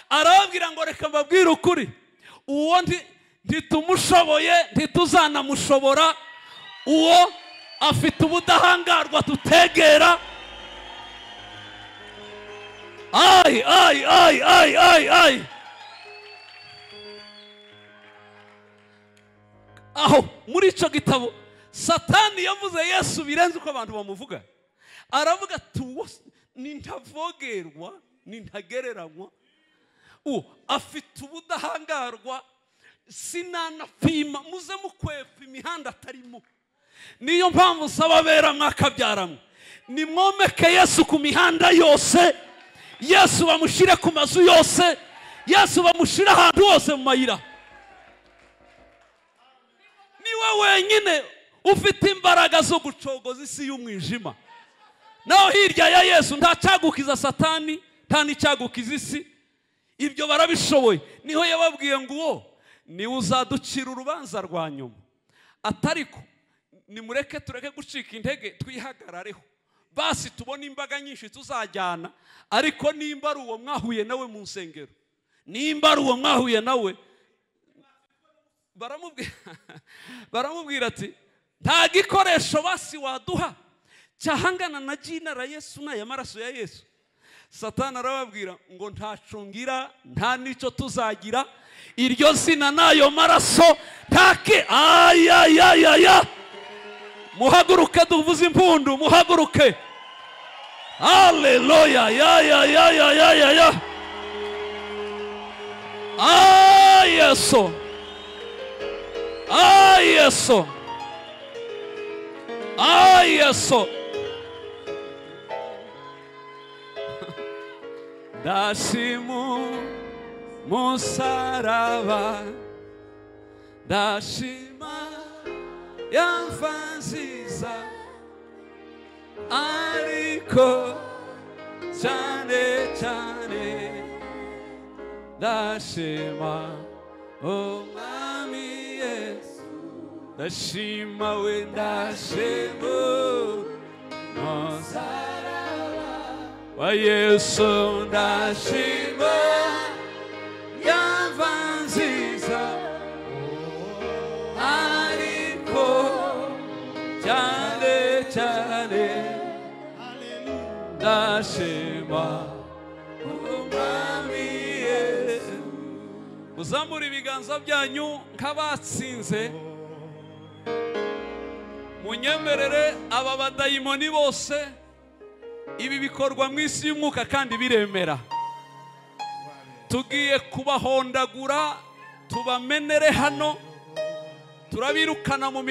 arababwira ngo reka mbabwire ukuri uwo nti- ntitumushoboye ntituzanamushobora uwo afite ubudahangarwa tutegera ay ay ay ay ay ay aho muri icyo gitabo satani yavuze yesu birenze uko abantu bamuvuga aravuga ati "Uwo si- ninntavogerwa nintagereranywa ubu afite ubudahangarwa sinanapima muze mukwepa imihanda atarimo niyo mpamvu usaba abera mwakabyaranwe nimwomeke yesu ku mihanda yose yesu bamushyire ku mazu yose yesu bamushyire ahantu hose mu mayira niwe wenyine ufite imbaraga zo gucogoza isi y'umwijima naho hirya ya yesu nta cyagukiza satani nta n'icyagukiza isi ibyo barabishoboye niho yababwiye ngo uwo niwe uzaducira urubanza rwa nyuma atariko nimureke tureke gucika intege twihagarareho basi tubone imbaga nyinshi tuzajyana ariko nimba ari uwo mwahuye nawe mu nsengero nimba ari uwo mwahuye nawe baramubwira baramubwira ati nta gikoresho basi waduha cyahangana na jina ra yesu n'aya maraso ya yesu satana arababwira ngo ntacungira nta n'icyo tuzagira iryo zina n'ayo maraso ntake ayayayaya muhaguruke duvuze impundu muhaguruke haleluya yayayayayaya ah yesu ah yesu ah yesu dashimu musaraba dashima yamva nziza ariko cyane cyane ndashima umwami yesu ndashima we ndashima umusaraba wa yesu ndashima yamva nziza ariko cyane cyane ndashima umwami yesu muzamure ibiganza byanyu nk'abatsinze munyemerere aba badayimoni bose ibi bikorwa mu isi y'umwuka kandi biremera tugiye kubahondagura tubamenere hano turabirukana mu mirimo